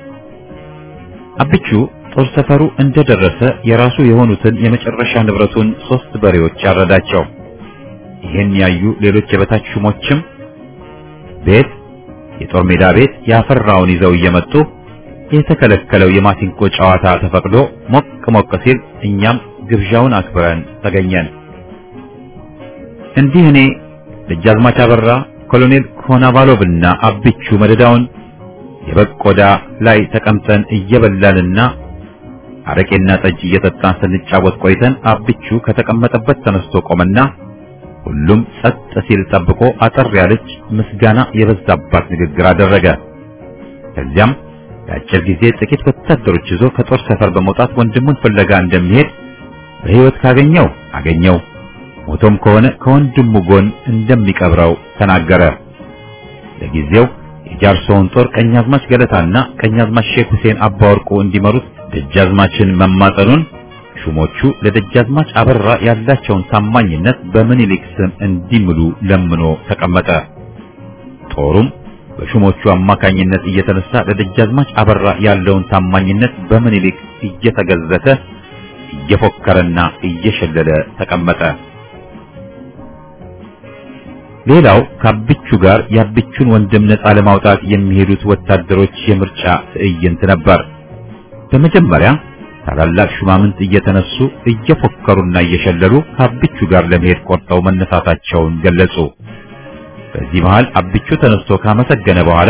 S1: አብቹ ጦር ሰፈሩ እንደደረሰ የራሱ የሆኑትን የመጨረሻ ንብረቱን ሶስት በሬዎች አረዳቸው። ይህን ያዩ ሌሎች የበታች ሹሞችም ቤት የጦር ሜዳ ቤት ያፈራውን ይዘው እየመጡ የተከለከለው የማሲንቆ ጨዋታ ተፈቅዶ ሞቅ ሞቅ ሲል እኛም ግብዣውን አክብረን ተገኘን። እንዲህ እኔ ደጃዝማች አበራ፣ ኮሎኔል ኮናቫሎቭና አብቹ መደዳውን የበቆዳ ላይ ተቀምጠን እየበላንና አረቄና ጠጅ እየጠጣን ስንጫወት ቆይተን አብቹ ከተቀመጠበት ተነስቶ ቆመና ሁሉም ጸጥ ሲል ጠብቆ አጠር ያለች ምስጋና የበዛባት ንግግር አደረገ። ከዚያም የአጭር ጊዜ ጥቂት ወታደሮች ይዞ ከጦር ሰፈር በመውጣት ወንድሙን ፍለጋ እንደሚሄድ በሕይወት ካገኘው አገኘው፣ ሞቶም ከሆነ ከወንድሙ ጎን እንደሚቀብረው ተናገረ። ለጊዜው የጃርሶውን ጦር ቀኛዝማች ገለታና ቀኛዝማች ሼክ ሁሴን አባወርቁ እንዲመሩት ደጃዝማችን መማጠኑን ሹሞቹ ለደጃዝማች አበራ ያላቸውን ታማኝነት በምኒልክ ስም እንዲምሉ ለምኖ ተቀመጠ። ጦሩም በሹሞቹ አማካኝነት እየተነሳ ለደጃዝማች አበራ ያለውን ታማኝነት በምኒልክ እየተገዘተ እየፎከረና እየሸለለ ተቀመጠ። ሌላው ከአብቹ ጋር የአብቹን ወንድም ነፃ ለማውጣት የሚሄዱት ወታደሮች የምርጫ ትዕይንት ነበር። በመጀመሪያ ታላላቅ ሹማምንት እየተነሱ እየፎከሩና እየሸለሉ ከአብቹ ጋር ለመሄድ ቆርጠው መነሳታቸውን ገለጹ። በዚህ መሃል አብቹ ተነስቶ ካመሰገነ በኋላ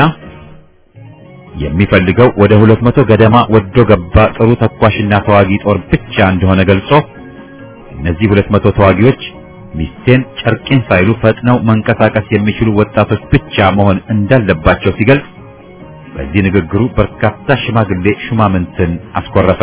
S1: የሚፈልገው ወደ ሁለት መቶ ገደማ ወዶ ገባ ጥሩ ተኳሽና ተዋጊ ጦር ብቻ እንደሆነ ገልጾ እነዚህ ሁለት መቶ ተዋጊዎች ሚስቴን ጨርቄን ሳይሉ ፈጥነው መንቀሳቀስ የሚችሉ ወጣቶች ብቻ መሆን እንዳለባቸው ሲገልጽ በዚህ ንግግሩ በርካታ ሽማግሌ ሹማምንትን አስኮረፈ።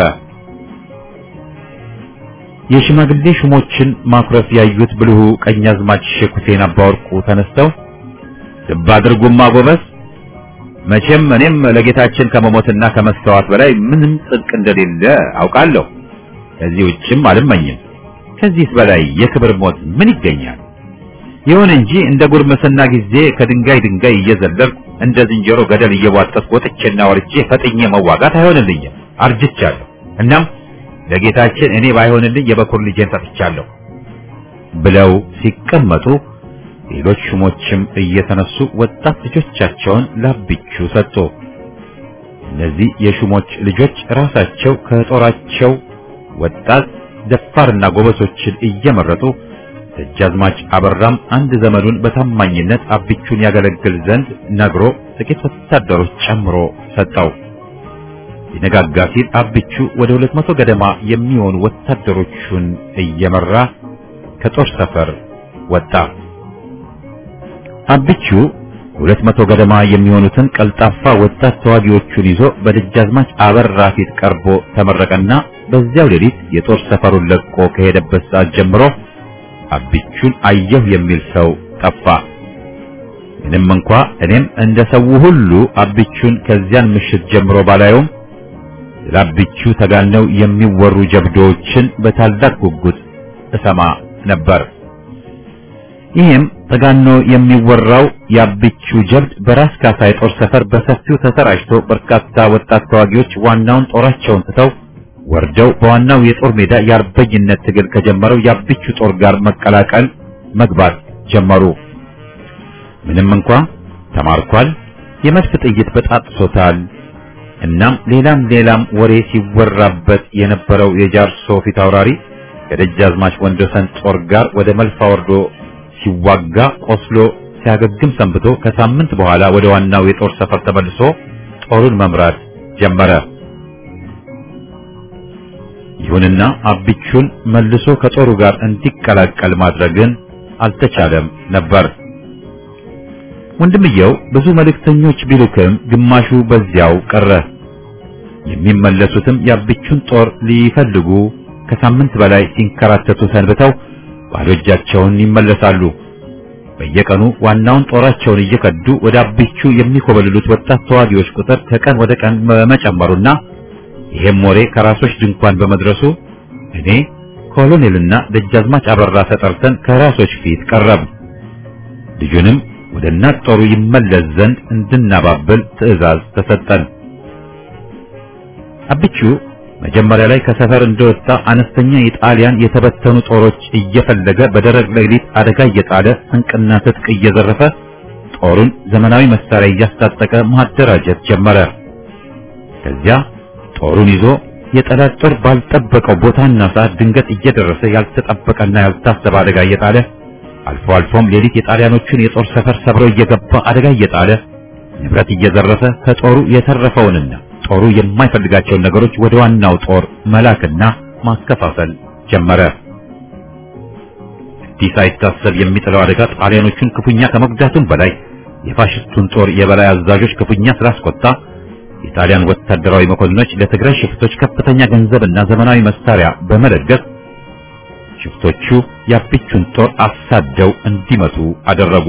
S1: የሽማግሌ ሹሞችን ማኩረፍ ያዩት ብልሁ ቀኛዝማች ሼክ ሁሴን አባወርቁ ተነስተው ልብ አድርጉማ ጎበዝ፣ መቼም እኔም ለጌታችን ከመሞትና ከመስተዋት በላይ ምንም ጽድቅ እንደሌለ አውቃለሁ። ከዚህ ውጭም አልመኝም። ከዚህስ በላይ የክብር ሞት ምን ይገኛል? ይሁን እንጂ እንደ ጉርምስና ጊዜ ከድንጋይ ድንጋይ እየዘለልኩ እንደ ዝንጀሮ ገደል እየቧጠጥኩ ወጥቼና ወርጄ ፈጥኜ መዋጋት አይሆንልኝም። አርጅቻለሁ። እናም ለጌታችን እኔ ባይሆንልኝ የበኩር ልጄን ሰጥቻለሁ ብለው ሲቀመጡ ሌሎች ሹሞችም እየተነሱ ወጣት ልጆቻቸውን ላብቹ ሰጡ። እነዚህ የሹሞች ልጆች ራሳቸው ከጦራቸው ወጣት ደፋርና ጎበሶችን እየመረጡ ደጃዝማች አበራም አንድ ዘመዱን በታማኝነት አብቹን ያገለግል ዘንድ ነግሮ ጥቂት ወታደሮች ጨምሮ ሰጠው። ሊነጋጋ ሲል አብቹ ወደ ሁለት መቶ ገደማ የሚሆኑ ወታደሮቹን እየመራ ከጦር ሰፈር ወጣ። አብቹ ሁለት መቶ ገደማ የሚሆኑትን ቀልጣፋ ወጣት ተዋጊዎቹን ይዞ በደጃዝማች አበራ ፊት ቀርቦ ተመረቀና በዚያው ሌሊት የጦር ሰፈሩን ለቆ ከሄደበት ሰዓት ጀምሮ አብቹን አየሁ የሚል ሰው ጠፋ። ምንም እንኳ እኔም እንደ ሰው ሁሉ አብቹን ከዚያን ምሽት ጀምሮ ባላየውም ለአብቹ ተጋነው የሚወሩ ጀብዶዎችን በታላቅ ጉጉት እሰማ ነበር። ይህም ተጋኖ የሚወራው የአብቹ ጀብድ በራስ ካሳ የጦር ሰፈር በሰፊው ተሰራጭቶ በርካታ ወጣት ተዋጊዎች ዋናውን ጦራቸውን ትተው ወርደው በዋናው የጦር ሜዳ የአርበኝነት ትግል ከጀመረው የአብቹ ጦር ጋር መቀላቀል መግባት ጀመሩ። ምንም እንኳ ተማርኳል፣ የመድፍ ጥይት በጣጥሶታል፣ እናም ሌላም ሌላም ወሬ ሲወራበት የነበረው የጃርሶ ፊት አውራሪ ከደጃዝማች ወንዶሰን ጦር ጋር ወደ መልፋ ወርዶ ሲዋጋ ቆስሎ ሲያገግም ሰንብቶ ከሳምንት በኋላ ወደ ዋናው የጦር ሰፈር ተመልሶ ጦሩን መምራት ጀመረ። ይሁንና አብቹን መልሶ ከጦሩ ጋር እንዲቀላቀል ማድረግን አልተቻለም ነበር። ወንድምየው ብዙ መልእክተኞች ቢልክም ግማሹ በዚያው ቀረ። የሚመለሱትም የአብቹን ጦር ሊፈልጉ ከሳምንት በላይ ሲንከራተቱ ሰንብተው ባዶ እጃቸውን ይመለሳሉ። በየቀኑ ዋናውን ጦራቸውን እየከዱ ወደ አብቹ የሚኮበልሉት ወጣት ተዋጊዎች ቁጥር ከቀን ወደ ቀን በመጨመሩና ይሄም ወሬ ከራሶች ድንኳን በመድረሱ እኔ ኮሎኔልና ደጃዝማች አበራ ተጠርተን ከራሶች ፊት ቀረብ። ልጁንም ወደ እናት ጦሩ ይመለስ ዘንድ እንድናባብል ትዕዛዝ ተሰጠን። አብቹ መጀመሪያ ላይ ከሰፈር እንደወጣ አነስተኛ የጣሊያን የተበተኑ ጦሮች እየፈለገ በደረቅ ሌሊት አደጋ እየጣለ ስንቅና ትጥቅ እየዘረፈ ጦሩን ዘመናዊ መሳሪያ እያስታጠቀ ማደራጀት ጀመረ። ከዚያ ጦሩን ይዞ የጠላት ጦር ባልጠበቀው ቦታና ሰዓት ድንገት እየደረሰ ያልተጠበቀና ያልታሰበ አደጋ እየጣለ አልፎ አልፎም ሌሊት የጣሊያኖቹን የጦር ሰፈር ሰብሮ እየገባ አደጋ እየጣለ ንብረት እየዘረፈ ከጦሩ የተረፈውንና ጦሩ የማይፈልጋቸውን ነገሮች ወደ ዋናው ጦር መላክና ማከፋፈል ጀመረ። እንዲህ ሳይታሰብ የሚጥለው አደጋ ጣሊያኖቹን ክፉኛ ከመጉዳቱም በላይ የፋሽስቱን ጦር የበላይ አዛዦች ክፉኛ ስላስቆጣ የጣሊያን ወታደራዊ መኮንኖች ለትግራይ ሽፍቶች ከፍተኛ ገንዘብና ዘመናዊ መሳሪያ በመለገስ ሽፍቶቹ የአብቹን ጦር አሳደው እንዲመቱ አደረጉ።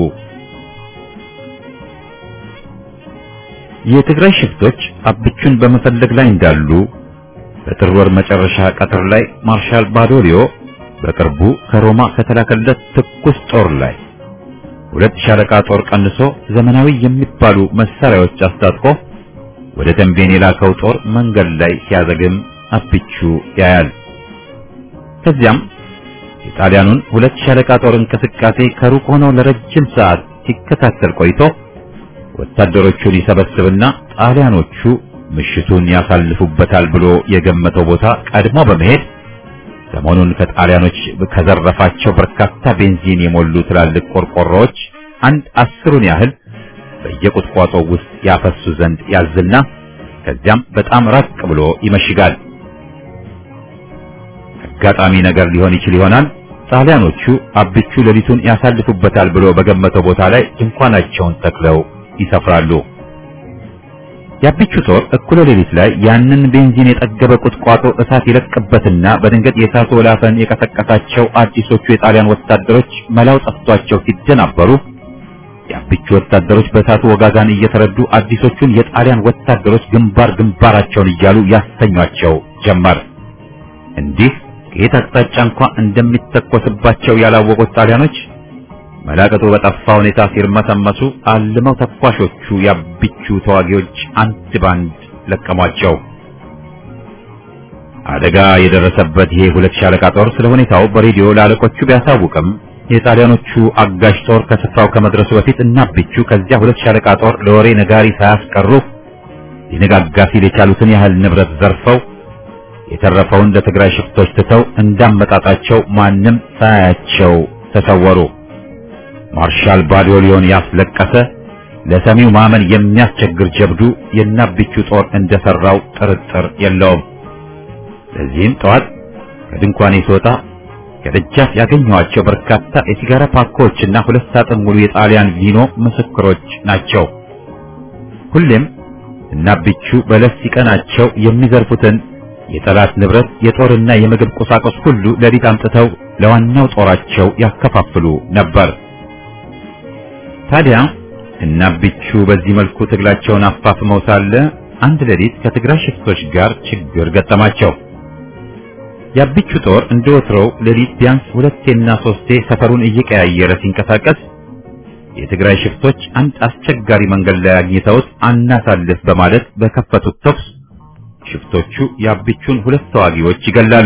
S1: የትግራይ ሽፍቶች አብቹን በመፈለግ ላይ እንዳሉ በጥር ወር መጨረሻ ቀትር ላይ ማርሻል ባዶሊዮ በቅርቡ ከሮማ ከተላከለት ትኩስ ጦር ላይ ሁለት ሻለቃ ጦር ቀንሶ ዘመናዊ የሚባሉ መሳሪያዎች አስታጥቆ ወደ ተንቤን የላከው ጦር መንገድ ላይ ሲያዘግም አብቹ ያያል። ከዚያም የጣሊያኑን ሁለት ሻለቃ ጦር እንቅስቃሴ ከሩቅ ሆኖ ለረጅም ሰዓት ሲከታተል ቆይቶ ወታደሮቹን ይሰበስብና ጣሊያኖቹ ምሽቱን ያሳልፉበታል ብሎ የገመተው ቦታ ቀድሞ በመሄድ ሰሞኑን ከጣሊያኖች ከዘረፋቸው በርካታ ቤንዚን የሞሉ ትላልቅ ቆርቆሮዎች አንድ አስሩን ያህል በየቁጥቋጦው ውስጥ ያፈሱ ዘንድ ያዝና ከዚያም በጣም ራቅ ብሎ ይመሽጋል። አጋጣሚ ነገር ሊሆን ይችል ይሆናል። ጣሊያኖቹ አብቹ ሌሊቱን ያሳልፉበታል ብሎ በገመተው ቦታ ላይ ድንኳናቸውን ተክለው ይሰፍራሉ። የአብቹ ጦር እኩለ ሌሊት ላይ ያንን ቤንዚን የጠገበ ቁጥቋጦ እሳት ይለቅበትና በድንገት የእሳቱ ወላፈን የቀሰቀሳቸው አዲሶቹ የጣሊያን ወታደሮች መላው ጠፍቷቸው ሲደናበሩ የአብቹ ወታደሮች በእሳቱ ወጋጋን እየተረዱ አዲሶቹን የጣሊያን ወታደሮች ግንባር ግንባራቸውን እያሉ ያስተኟቸው ጀመር። እንዲህ ከየት አቅጣጫ እንኳ እንደሚተኮስባቸው ያላወቁት ጣሊያኖች መላቀጡ በጠፋ ሁኔታ ሲርመሰመሱ አልመው ተኳሾቹ የአብቹ ተዋጊዎች አንድ ባንድ ለቀሟቸው። አደጋ የደረሰበት ይሄ ሁለት ሻለቃ ጦር ስለ ሁኔታው በሬዲዮ ለአለቆቹ ቢያሳውቅም የጣሊያኖቹ አጋዥ ጦር ከስፍራው ከመድረሱ በፊት እና አብቹ ከዚያ ሁለት ሻለቃ ጦር ለወሬ ነጋሪ ሳያስቀሩ ሊነጋጋ ሲል የቻሉትን ያህል ንብረት ዘርፈው የተረፈውን ለትግራይ ሽፍቶች ትተው እንዳመጣጣቸው ማንም ሳያቸው ተሰወሩ። ማርሻል ባዶሊዮን ያስለቀሰ ለሰሚው ማመን የሚያስቸግር ጀብዱ የናብቹ ጦር እንደሰራው ጥርጥር የለውም። ለዚህም ጠዋት ከድንኳኔ ስወጣ ከደጃፍ ያገኘኋቸው በርካታ የሲጋራ ፓኮችና ሁለት ሳጥን ሙሉ የጣሊያን ቪኖ ምስክሮች ናቸው። ሁሌም እናብቹ በለስ ሲቀናቸው የሚዘርፉትን የጠላት ንብረት የጦርና የምግብ ቁሳቁስ ሁሉ ሌሊት አምጥተው ለዋናው ጦራቸው ያከፋፍሉ ነበር። ታዲያ እናብቹ በዚህ መልኩ ትግላቸውን አፋፍመው ሳለ አንድ ሌሊት ከትግራይ ሽፍቶች ጋር ችግር ገጠማቸው። የአብቹ ጦር እንደወትሮው ሌሊት ቢያንስ ሁለቴና ሶስቴ ሰፈሩን እየቀያየረ ሲንቀሳቀስ የትግራይ ሽፍቶች አንድ አስቸጋሪ መንገድ ላይ አግኝተውት አናሳልፍ በማለት በከፈቱት ተኩስ ሽፍቶቹ የአብቹን ሁለት ተዋጊዎች ይገላሉ።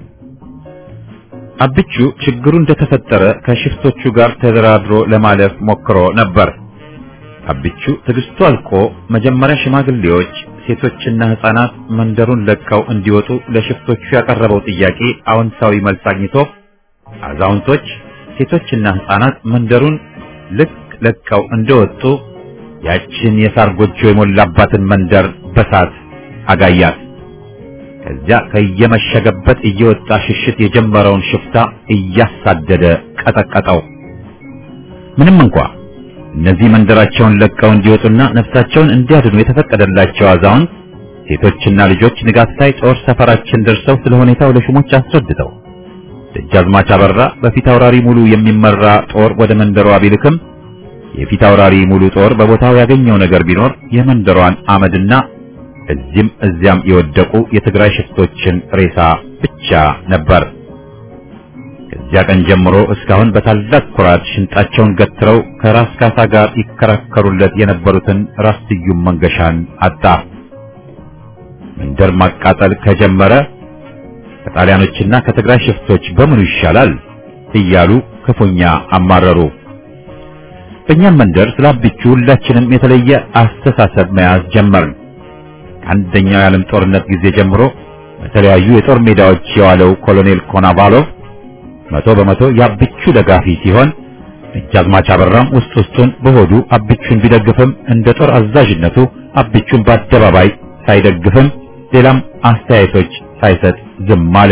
S1: አብቹ ችግሩ እንደተፈጠረ ከሽፍቶቹ ጋር ተደራድሮ ለማለፍ ሞክሮ ነበር። አብቹ ትዕግስቱ አልቆ መጀመሪያ ሽማግሌዎች፣ ሴቶችና ሕፃናት መንደሩን ለቀው እንዲወጡ ለሽፍቶቹ ያቀረበው ጥያቄ አዎንታዊ መልስ አግኝቶ አዛውንቶች፣ ሴቶችና ሕፃናት መንደሩን ልክ ለቀው እንደወጡ ያችን የሳር ጎጆ የሞላባትን መንደር በሳት አጋያት። ከዚያ ከየመሸገበት እየወጣ ሽሽት የጀመረውን ሽፍታ እያሳደደ ቀጠቀጠው። ምንም እንኳ እነዚህ መንደራቸውን ለቀው እንዲወጡና ነፍሳቸውን እንዲያድኑ የተፈቀደላቸው አዛውንት፣ ሴቶችና ልጆች ንጋት ላይ ጦር ሰፈራችን ደርሰው ስለ ሁኔታው ለሹሞች አስረድተው ደጃዝማች አበራ በፊት አውራሪ ሙሉ የሚመራ ጦር ወደ መንደሯ ቢልክም የፊት አውራሪ ሙሉ ጦር በቦታው ያገኘው ነገር ቢኖር የመንደሯን አመድና እዚህም እዚያም የወደቁ የትግራይ ሽፍቶችን ሬሳ ብቻ ነበር። ከዚያ ቀን ጀምሮ እስካሁን በታላቅ ኩራት ሽንጣቸውን ገትረው ከራስ ካሳ ጋር ይከራከሩለት የነበሩትን ራስ ስዩም መንገሻን አጣ። መንደር ማቃጠል ከጀመረ ከጣሊያኖችና ከትግራይ ሽፍቶች በምኑ ይሻላል እያሉ ክፉኛ አማረሩ። በእኛም መንደር ስለ አብቹ ሁላችንም የተለየ አስተሳሰብ መያዝ ጀመርን። ከአንደኛው የዓለም ጦርነት ጊዜ ጀምሮ በተለያዩ የጦር ሜዳዎች የዋለው ኮሎኔል ኮናቫሎቭ መቶ በመቶ የአብቹ ደጋፊ ሲሆን ደጃዝማች አበራም ውስጥ ውስጡን በሆዱ አብቹን ቢደግፍም እንደ ጦር አዛዥነቱ አብቹን በአደባባይ ሳይደግፍም ሌላም አስተያየቶች ሳይሰጥ ዝም አለ።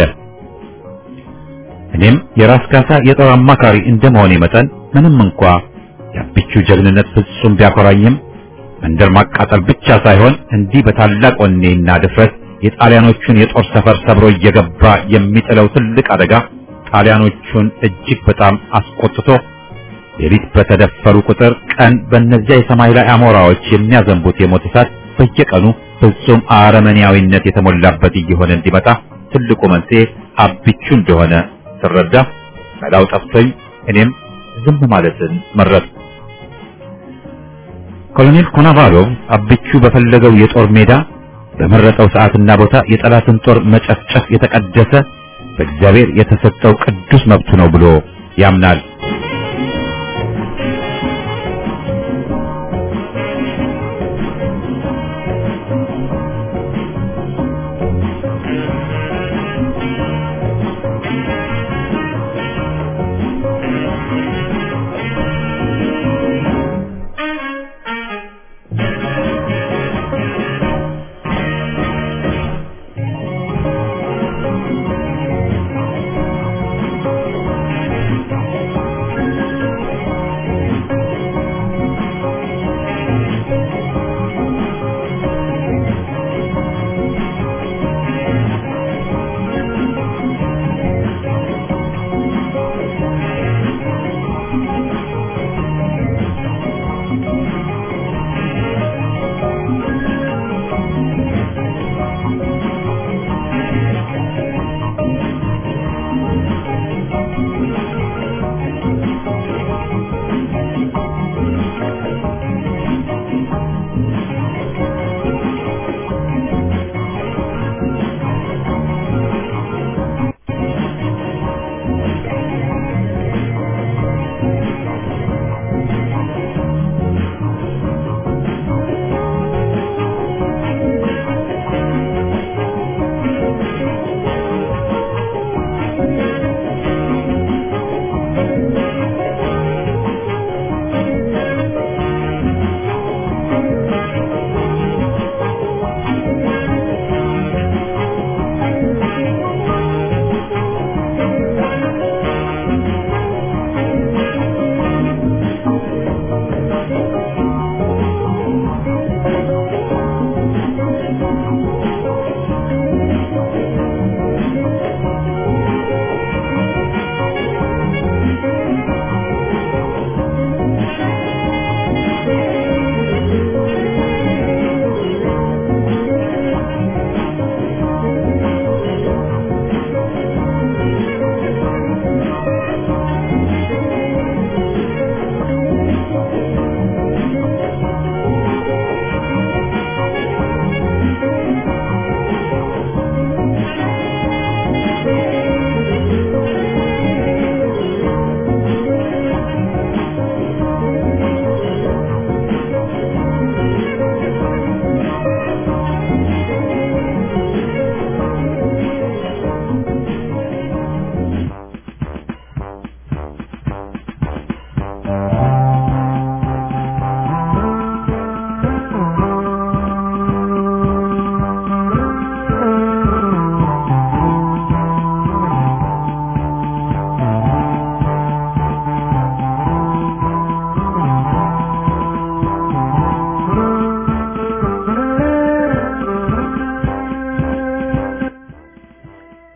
S1: እኔም የራስ ካሳ የጦር አማካሪ እንደመሆኔ መጠን ምንም እንኳ የአብቹ ጀግንነት ፍጹም ቢያኮራኝም መንደር ማቃጠል ብቻ ሳይሆን እንዲህ በታላቅ ወኔና ድፍረት የጣሊያኖቹን የጦር ሰፈር ሰብሮ እየገባ የሚጥለው ትልቅ አደጋ ጣሊያኖቹን እጅግ በጣም አስቆጥቶ ሌሊት በተደፈሩ ቁጥር ቀን በእነዚያ የሰማይ ላይ አሞራዎች የሚያዘንቡት የሞት እሳት በየቀኑ ፍጹም አረመኔያዊነት የተሞላበት እየሆነ እንዲመጣ ትልቁ መንስኤ አብቹ እንደሆነ ስረዳ መላው ጠፍቶኝ እኔም ዝም ማለትን መረጥኩ። ኮሎኔል ኮናቫሎቭ አብቹ በፈለገው የጦር ሜዳ በመረጠው ሰዓትና ቦታ የጠላትን ጦር መጨፍጨፍ የተቀደሰ በእግዚአብሔር የተሰጠው ቅዱስ መብቱ ነው ብሎ ያምናል።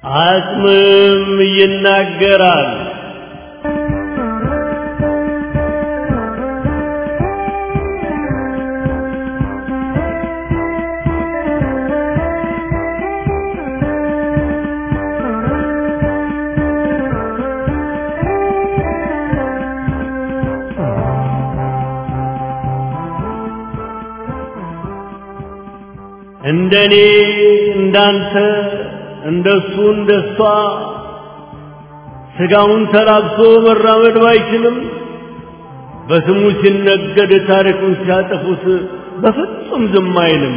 S2: አጽምም ይናገራል። እንደኔ እንዳንተ እንደሱ እንደሷ ስጋውን ተላብሶ መራመድ ባይችልም በስሙ ሲነገድ ታሪኩን ሲያጠፉት በፍጹም ዝም አይልም።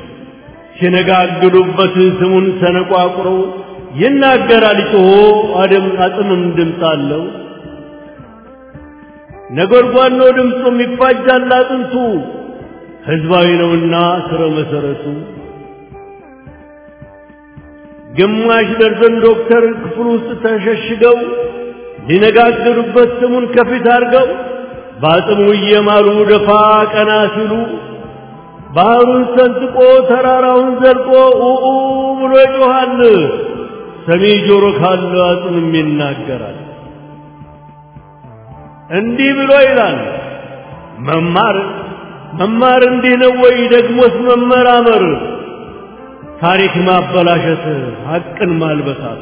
S2: ሲነጋግዱበት ስሙን ሰነቋቁሮ ይናገራል ጮሆ አደም አጽምም ድምፅ አለው። ነጎድጓድ ነው ድምፁም ይፋጃል አጥንቱ ህዝባዊ ነውና ስረ መሰረቱ ግማሽ ደርዘን ዶክተር ክፍል ውስጥ ተሸሽገው ሊነጋገሩበት ስሙን ከፊት አድርገው በአጽሙ እየማሉ ደፋ ቀና ሲሉ ባህሩን ሰንጥቆ ተራራውን ዘልቆ ኡኡ ብሎ ይጮኻል። ሰሚ ጆሮ ካለ አጽምም ይናገራል። እንዲህ ብሎ ይላል መማር መማር እንዲህ ነው ወይ? ደግሞስ መመራመር ታሪክ ማበላሸት ሐቅን ማልበሳት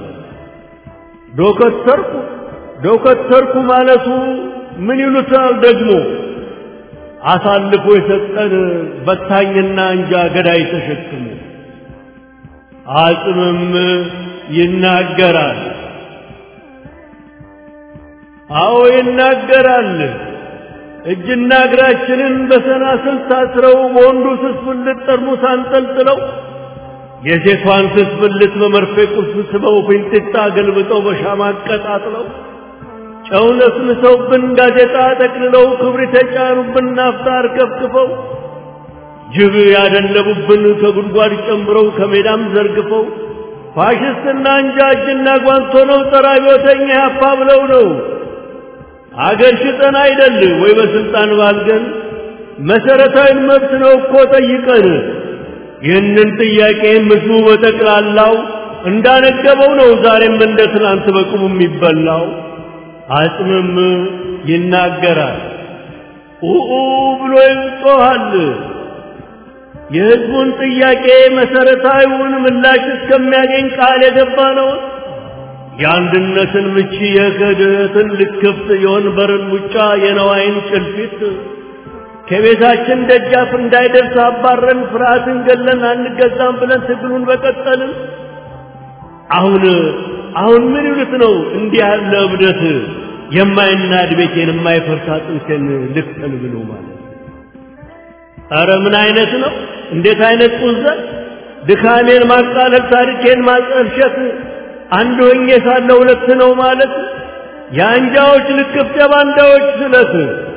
S2: ዶከተርኩ ዶከተርኩ ማለቱ ምን ይሉታል ደግሞ አሳልፎ የሰጠን በታኝና እንጃ ገዳይ ተሸክሞ አጽምም ይናገራል። አዎ ይናገራል። እጅና እግራችንን በሰናስል ታስረው በወንዱ ስስ ብልት ጠርሙስ አንጠልጥለው የሴቷን ስስ ብልት በመርፌ ቁልፍ ስበው ፊንጢጣ ገልብጠው በሻማ አቀጣጥለው ጨው ነስንሰውብን ጋዜጣ ጠቅልለው ክብሪት የጫኑብን ናፍጣ አርከፍክፈው ጅብ ያደለቡብን ከጉድጓድ ጨምረው ከሜዳም ዘርግፈው ፋሽስትና እንጃ እጅና ጓንቶ ነው ጠራቢዎተኛ ያፋ ብለው ነው አገር ሽጠን አይደል ወይ በስልጣን ባልገን መሰረታዊ መብት ነው እኮ ጠይቀን ይህንን ጥያቄ ምስሉ በጠቅላላው እንዳነገበው ነው ዛሬም እንደ ትናንት በቁሙ የሚበላው አጽምም ይናገራል ኡኡ ብሎ ይጮኻል የህዝቡን ጥያቄ መሰረታዊውን ምላሽ እስከሚያገኝ ቃል የገባ ነው የአንድነትን ምቺ የክህደትን ልክፍት የወንበርን ሙጫ የነዋይን ጭልፊት ከቤታችን ደጃፍ እንዳይደርስ አባረን ፍርሃትን ገለን አንገዛም ብለን ትግሉን በቀጠልን። አሁን አሁን ምን ይሉት ነው እንዲህ ያለ እብደት የማይናድ ቤቴን የማይፈርስ አጥንቴን ልክተል ብሎ ማለት ኧረ ምን አይነት ነው? እንዴት አይነት ቁዘት! ድካሜን ማቃለል፣ ታሪኬን ማጠልሸት አንድ ሆኜ ሳለ ሁለት ነው ማለት የአንጃዎች ልክፍት የባንዳዎች ስለት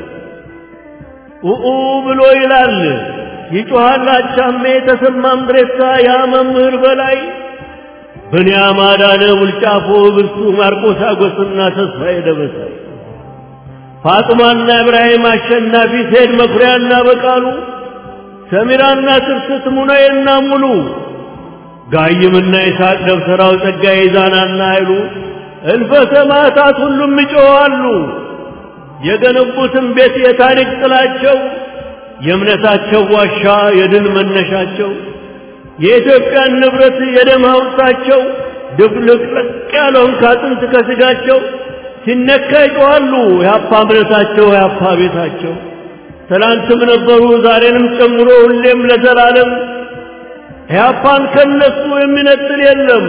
S2: ኡኡ ብሎ ይላል ይጮሃል አቻሜ ተሰማ ምድሬሳ ያ መምህር በላይ ብንያም አዳነ ውልጫፎ ብርቱ ማርቆስ አጎስና ተስፋዬ ደበሳይ ፋጥማና ኢብራሂም አሸናፊ ሴድ መኩሪያና በቃሉ ሰሚራና ትርስት ሙነዬና ሙሉ ጋይምና ይስሐቅ ደብተራው ጸጋዬ ዛናና ኃይሉ እልፈ ሰማዕታት ሁሉም ይጮኻሉ። የገነቡትን ቤት የታሪክ ጥላቸው የእምነታቸው ዋሻ የድል መነሻቸው የኢትዮጵያን ንብረት የደም ሐውልታቸው ድብልቅልቅ ያለውን ካጥንት ከስጋቸው ሲነካ ይጮኻሉ። የአፓ እምነታቸው የአፓ ቤታቸው ትላንትም ነበሩ ዛሬንም ጨምሮ ሁሌም ለዘላለም ኢህአፓን ከነሱ የሚነጥል የለም።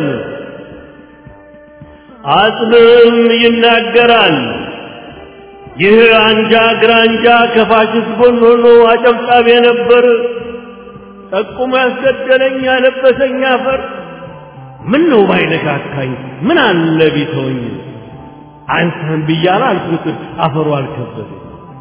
S2: አጽምም ይናገራል። ይህ አንጃ ግራንጃ ከፋሽስት ጎን ሆኖ አጨብጫቢ ነበር። ጠቁሞ ያስገደለኝ ያለበሰኝ አፈር ምን ነው ባይነካካኝ ምን አለ ቢተወኝ አንተን ብያለ አልኩት አፈሩ አልከበደኝ።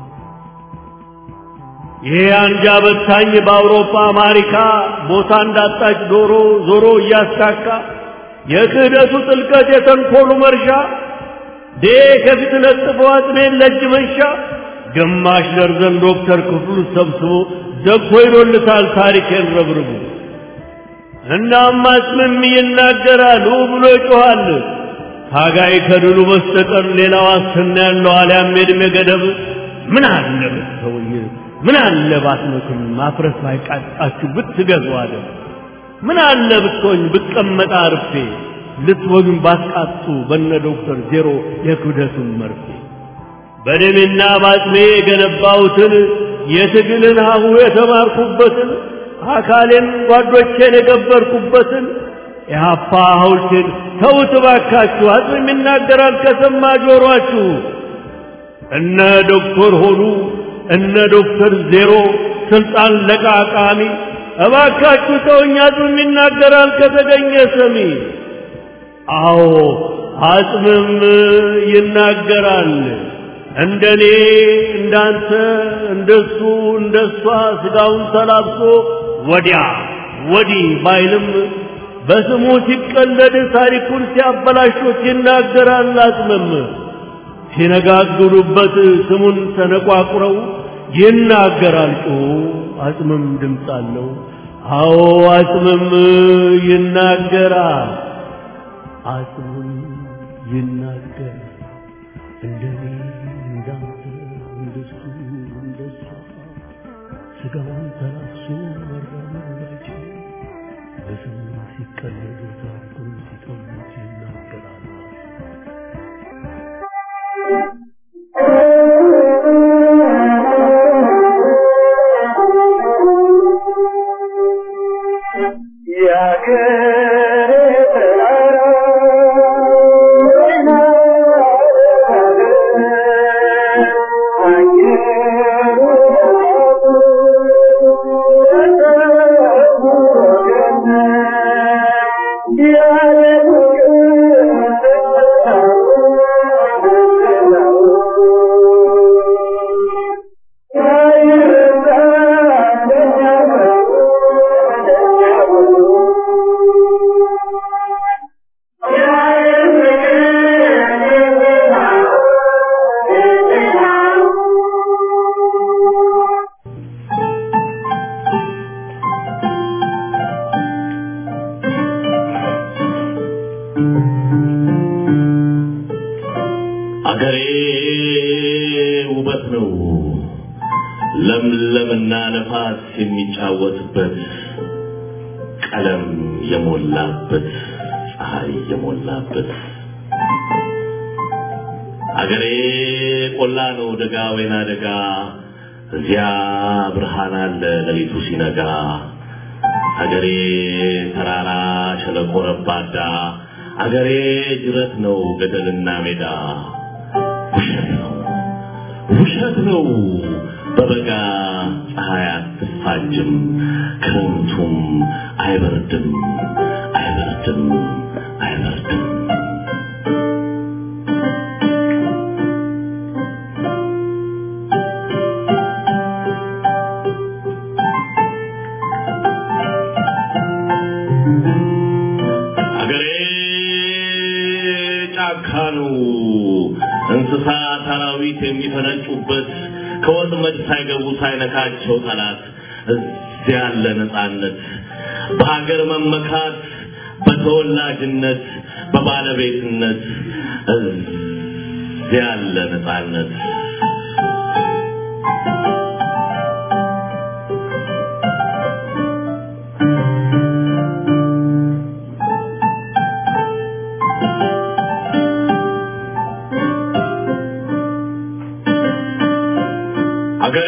S2: ይሄ አንጃ በታኝ በአውሮፓ አሜሪካ ቦታ እንዳጣች ዶሮ ዞሮ እያስካካ የክህደቱ ጥልቀት የተንኮሉ መርሻ ዴ ከፊት ለጥፎ አጥሜን ለእጅ መንሻ ግማሽ ደርዘን ዶክተር ክፍሉ ሰብስቦ ዘግቶ ይዶልታል ታሪኬን ረብርቡ እናም አጽምም ይናገራሉ ብሎ ይጮኻል። ታጋይ ከድሉ በስተቀር ሌላ ዋስትና ያለው አልያም የዕድሜ ገደብ ምን አለ ብትተውኝ፣ ምን አለ ባትመክም፣ ማፍረስ ባይቃጣችሁ ብትገዙ አለ። ምን አለ ብትሆኝ ብቀመጥ አርፌ ልትወግን ባትቃጡ በነ ዶክተር ዜሮ የክብደቱን መርፌ በደሜና ባጥሜ የገነባሁትን የትግልን ሀሁ የተማርኩበትን አካሌን ጓዶቼን የገበርኩበትን የሀፓ ሐውልቴን ተውት እባካችሁ። አጽም ይናገራል ከሰማ ጆሯችሁ። እነ ዶክተር ሆኑ እነ ዶክተር ዜሮ ስልጣን ለቃቃሚ እባካችሁ ተውኝ። አጽም ይናገራል ከተገኘ ሰሚ። አዎ አጽምም ይናገራል። እንደኔ እንዳንተ እንደሱ እንደሷ ስጋውን ተላብሶ ወዲያ ወዲህ ባይልም በስሙ ሲቀለድ ታሪኩን ሲያበላሹት ይናገራል። አጽምም ሲነጋግሩበት ስሙን ተነቋቁረው ይናገራል። ጮ አጽምም ድምፅ አለው። አዎ አጽምም ይናገራል። አጽምም ይናገራል። እንደኔ እንዳንተ እንደሱ እንደሷ ስጋውን ተላብሶ መራመድ ባይችል በስሙ ሲቀለድ ታሪኩን ሲጠሙት ይናገራል።
S4: አገሬ ውበት ነው ለምለምና ነፋስ የሚጫወትበት ቀለም የሞላበት ፀሐይ የሞላበት አገሬ ቆላ ነው ደጋ ወይና ደጋ እዚያ ብርሃን አለ ሌሊቱ ሲነጋ አገሬ ተራራ ሸለቆ ረባዳ አገሬ ጅረት ነው ገደልና ሜዳ ውሸት ነው ውሸት ነው በበጋ ፀሐይ አትፋጅም ክረምቱም አይበርድም አይበርድም አይበርድም አገሬ ጫካ ነው እንስሳ አራዊት የሚፈነጩበት ከወጥመድ ሳይገቡ ሳይነካቸው ጠላት እዚያ ያለ ነፃነት በሀገር መመካት በተወላጅነት በባለቤትነት እዚያ ያለ ነፃነት አገሬ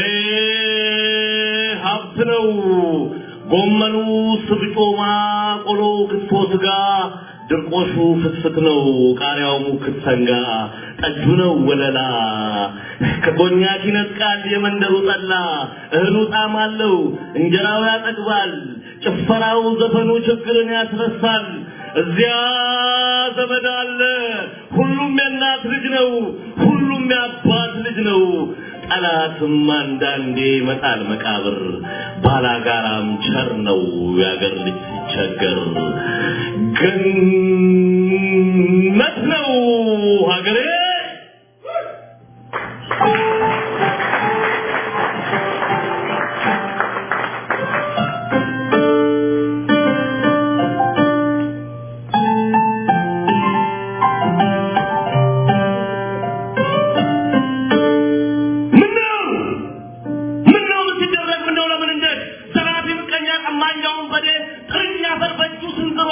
S4: ሀብት ነው። ጎመኑ፣ ስብጮማ፣ ቆሎ፣ ክትፎ፣ ስጋ፣ ድርቆሹ ፍትፍት ነው። ቃሪያው ሙክት ሰንጋ፣ ጠጁ ነው ወለላ። ከኮኛክ ይነጥቃል የመንደሩ ጠላ። እህሉ ጣዕም አለው፣ እንጀራው ያጠግባል። ጭፈራው፣ ዘፈኑ ችግርን ያስረሳል። እዚያ ዘመድ አለ። ሁሉም የእናት ልጅ ነው። ሁሉም የአባት ልጅ ነው። ጠላትም አንዳንዴ ይመጣል መቃብር። ባላጋራም ቸር ነው የአገር ልጅ ሲቸገር። ገነት ነው ሀገሬ።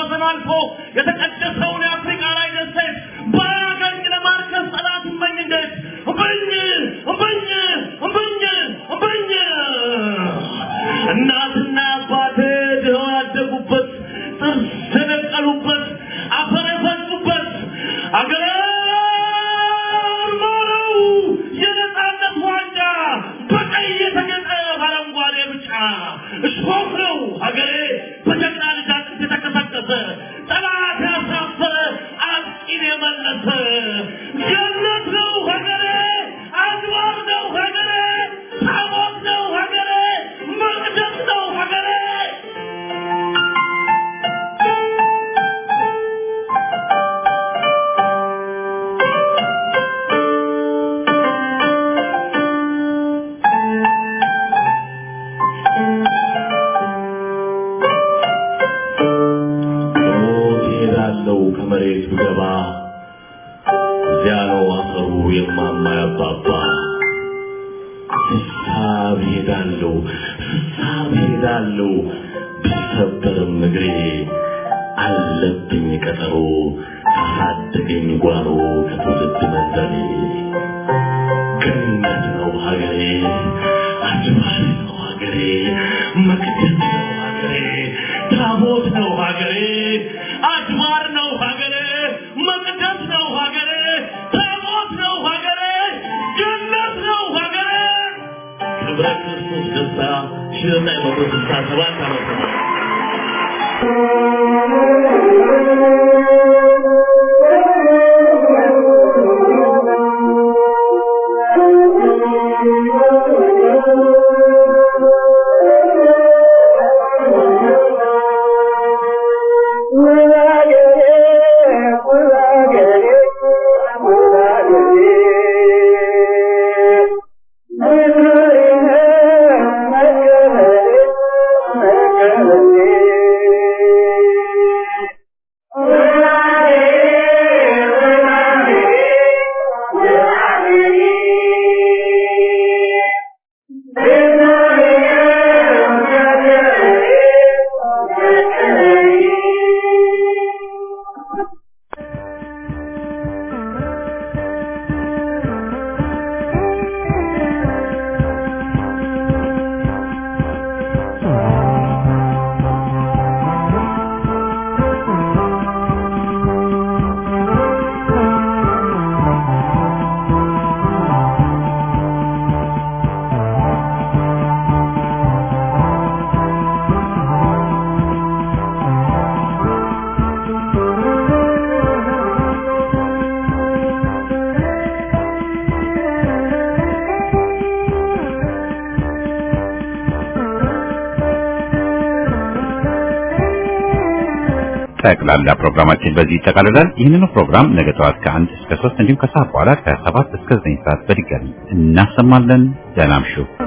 S4: ወሰን አልፎ የተቀደሰውን የአፍሪካ ላይ ደሴት በአገኝ ለማርከስ ጠላት እመኝ እንዴት እምብኝ እምብኝ እምብኝ እምብኝ እናትና አባቴ ድኸው ያደጉበት ጥርስ የነቀሉበት አፈር የፈጩበት አገር ማረው የነጻነት ዋንጫ በቀይ የተጌጠ በአረንጓዴ ብጫ እሾህ ነው ሀገሬ በጀግና ልጅ አጥንት የተቀሰቀሰ ጠላት ያሳፈረ አጥቂን የመለሰ ገነት ነው ሀገሬ አድባር ነው ሀገሬ ታቦት ነው ሀገሬ መቅደስ ነው ሀገሬ ሞት ይሄዳለው ከመሬት ብገባ እዚያ ነው አፈሩ የማማ ያባባ ስሳብ ይሄዳለው ስሳብ ይሄዳለው ቢሰበርም እግሬ አለብኝ ቀጠሮ ካሳደገኝ ጓሮ ከትውልድ መንደሬ ገነት ነው ሀገሬ አድባር ነው ሀገሬ መቅደስ ነው ሀገሬ ታቦት ነው ሀገሬ አድባር ነው ሀገሬ መቅደስ ነው ሀገሬ ታቦት ነው ሀገሬ ገነት ነው ሀገሬ ክብረ ክርስቶስ ደስታ ሺህ ዘጠኝ መቶ ስልሳ ሰባት ዓመተ ምህረት
S1: ጠቅላላ ፕሮግራማችን በዚህ ይጠቃልላል። ይህንኑ ፕሮግራም ነገ ጠዋት ከአንድ እስከ ሶስት እንዲሁም ከሰዓት በኋላ ከሰባት እስከ ዘጠኝ ሰዓት በድጋሚ እናሰማለን። ደህና እምሹ።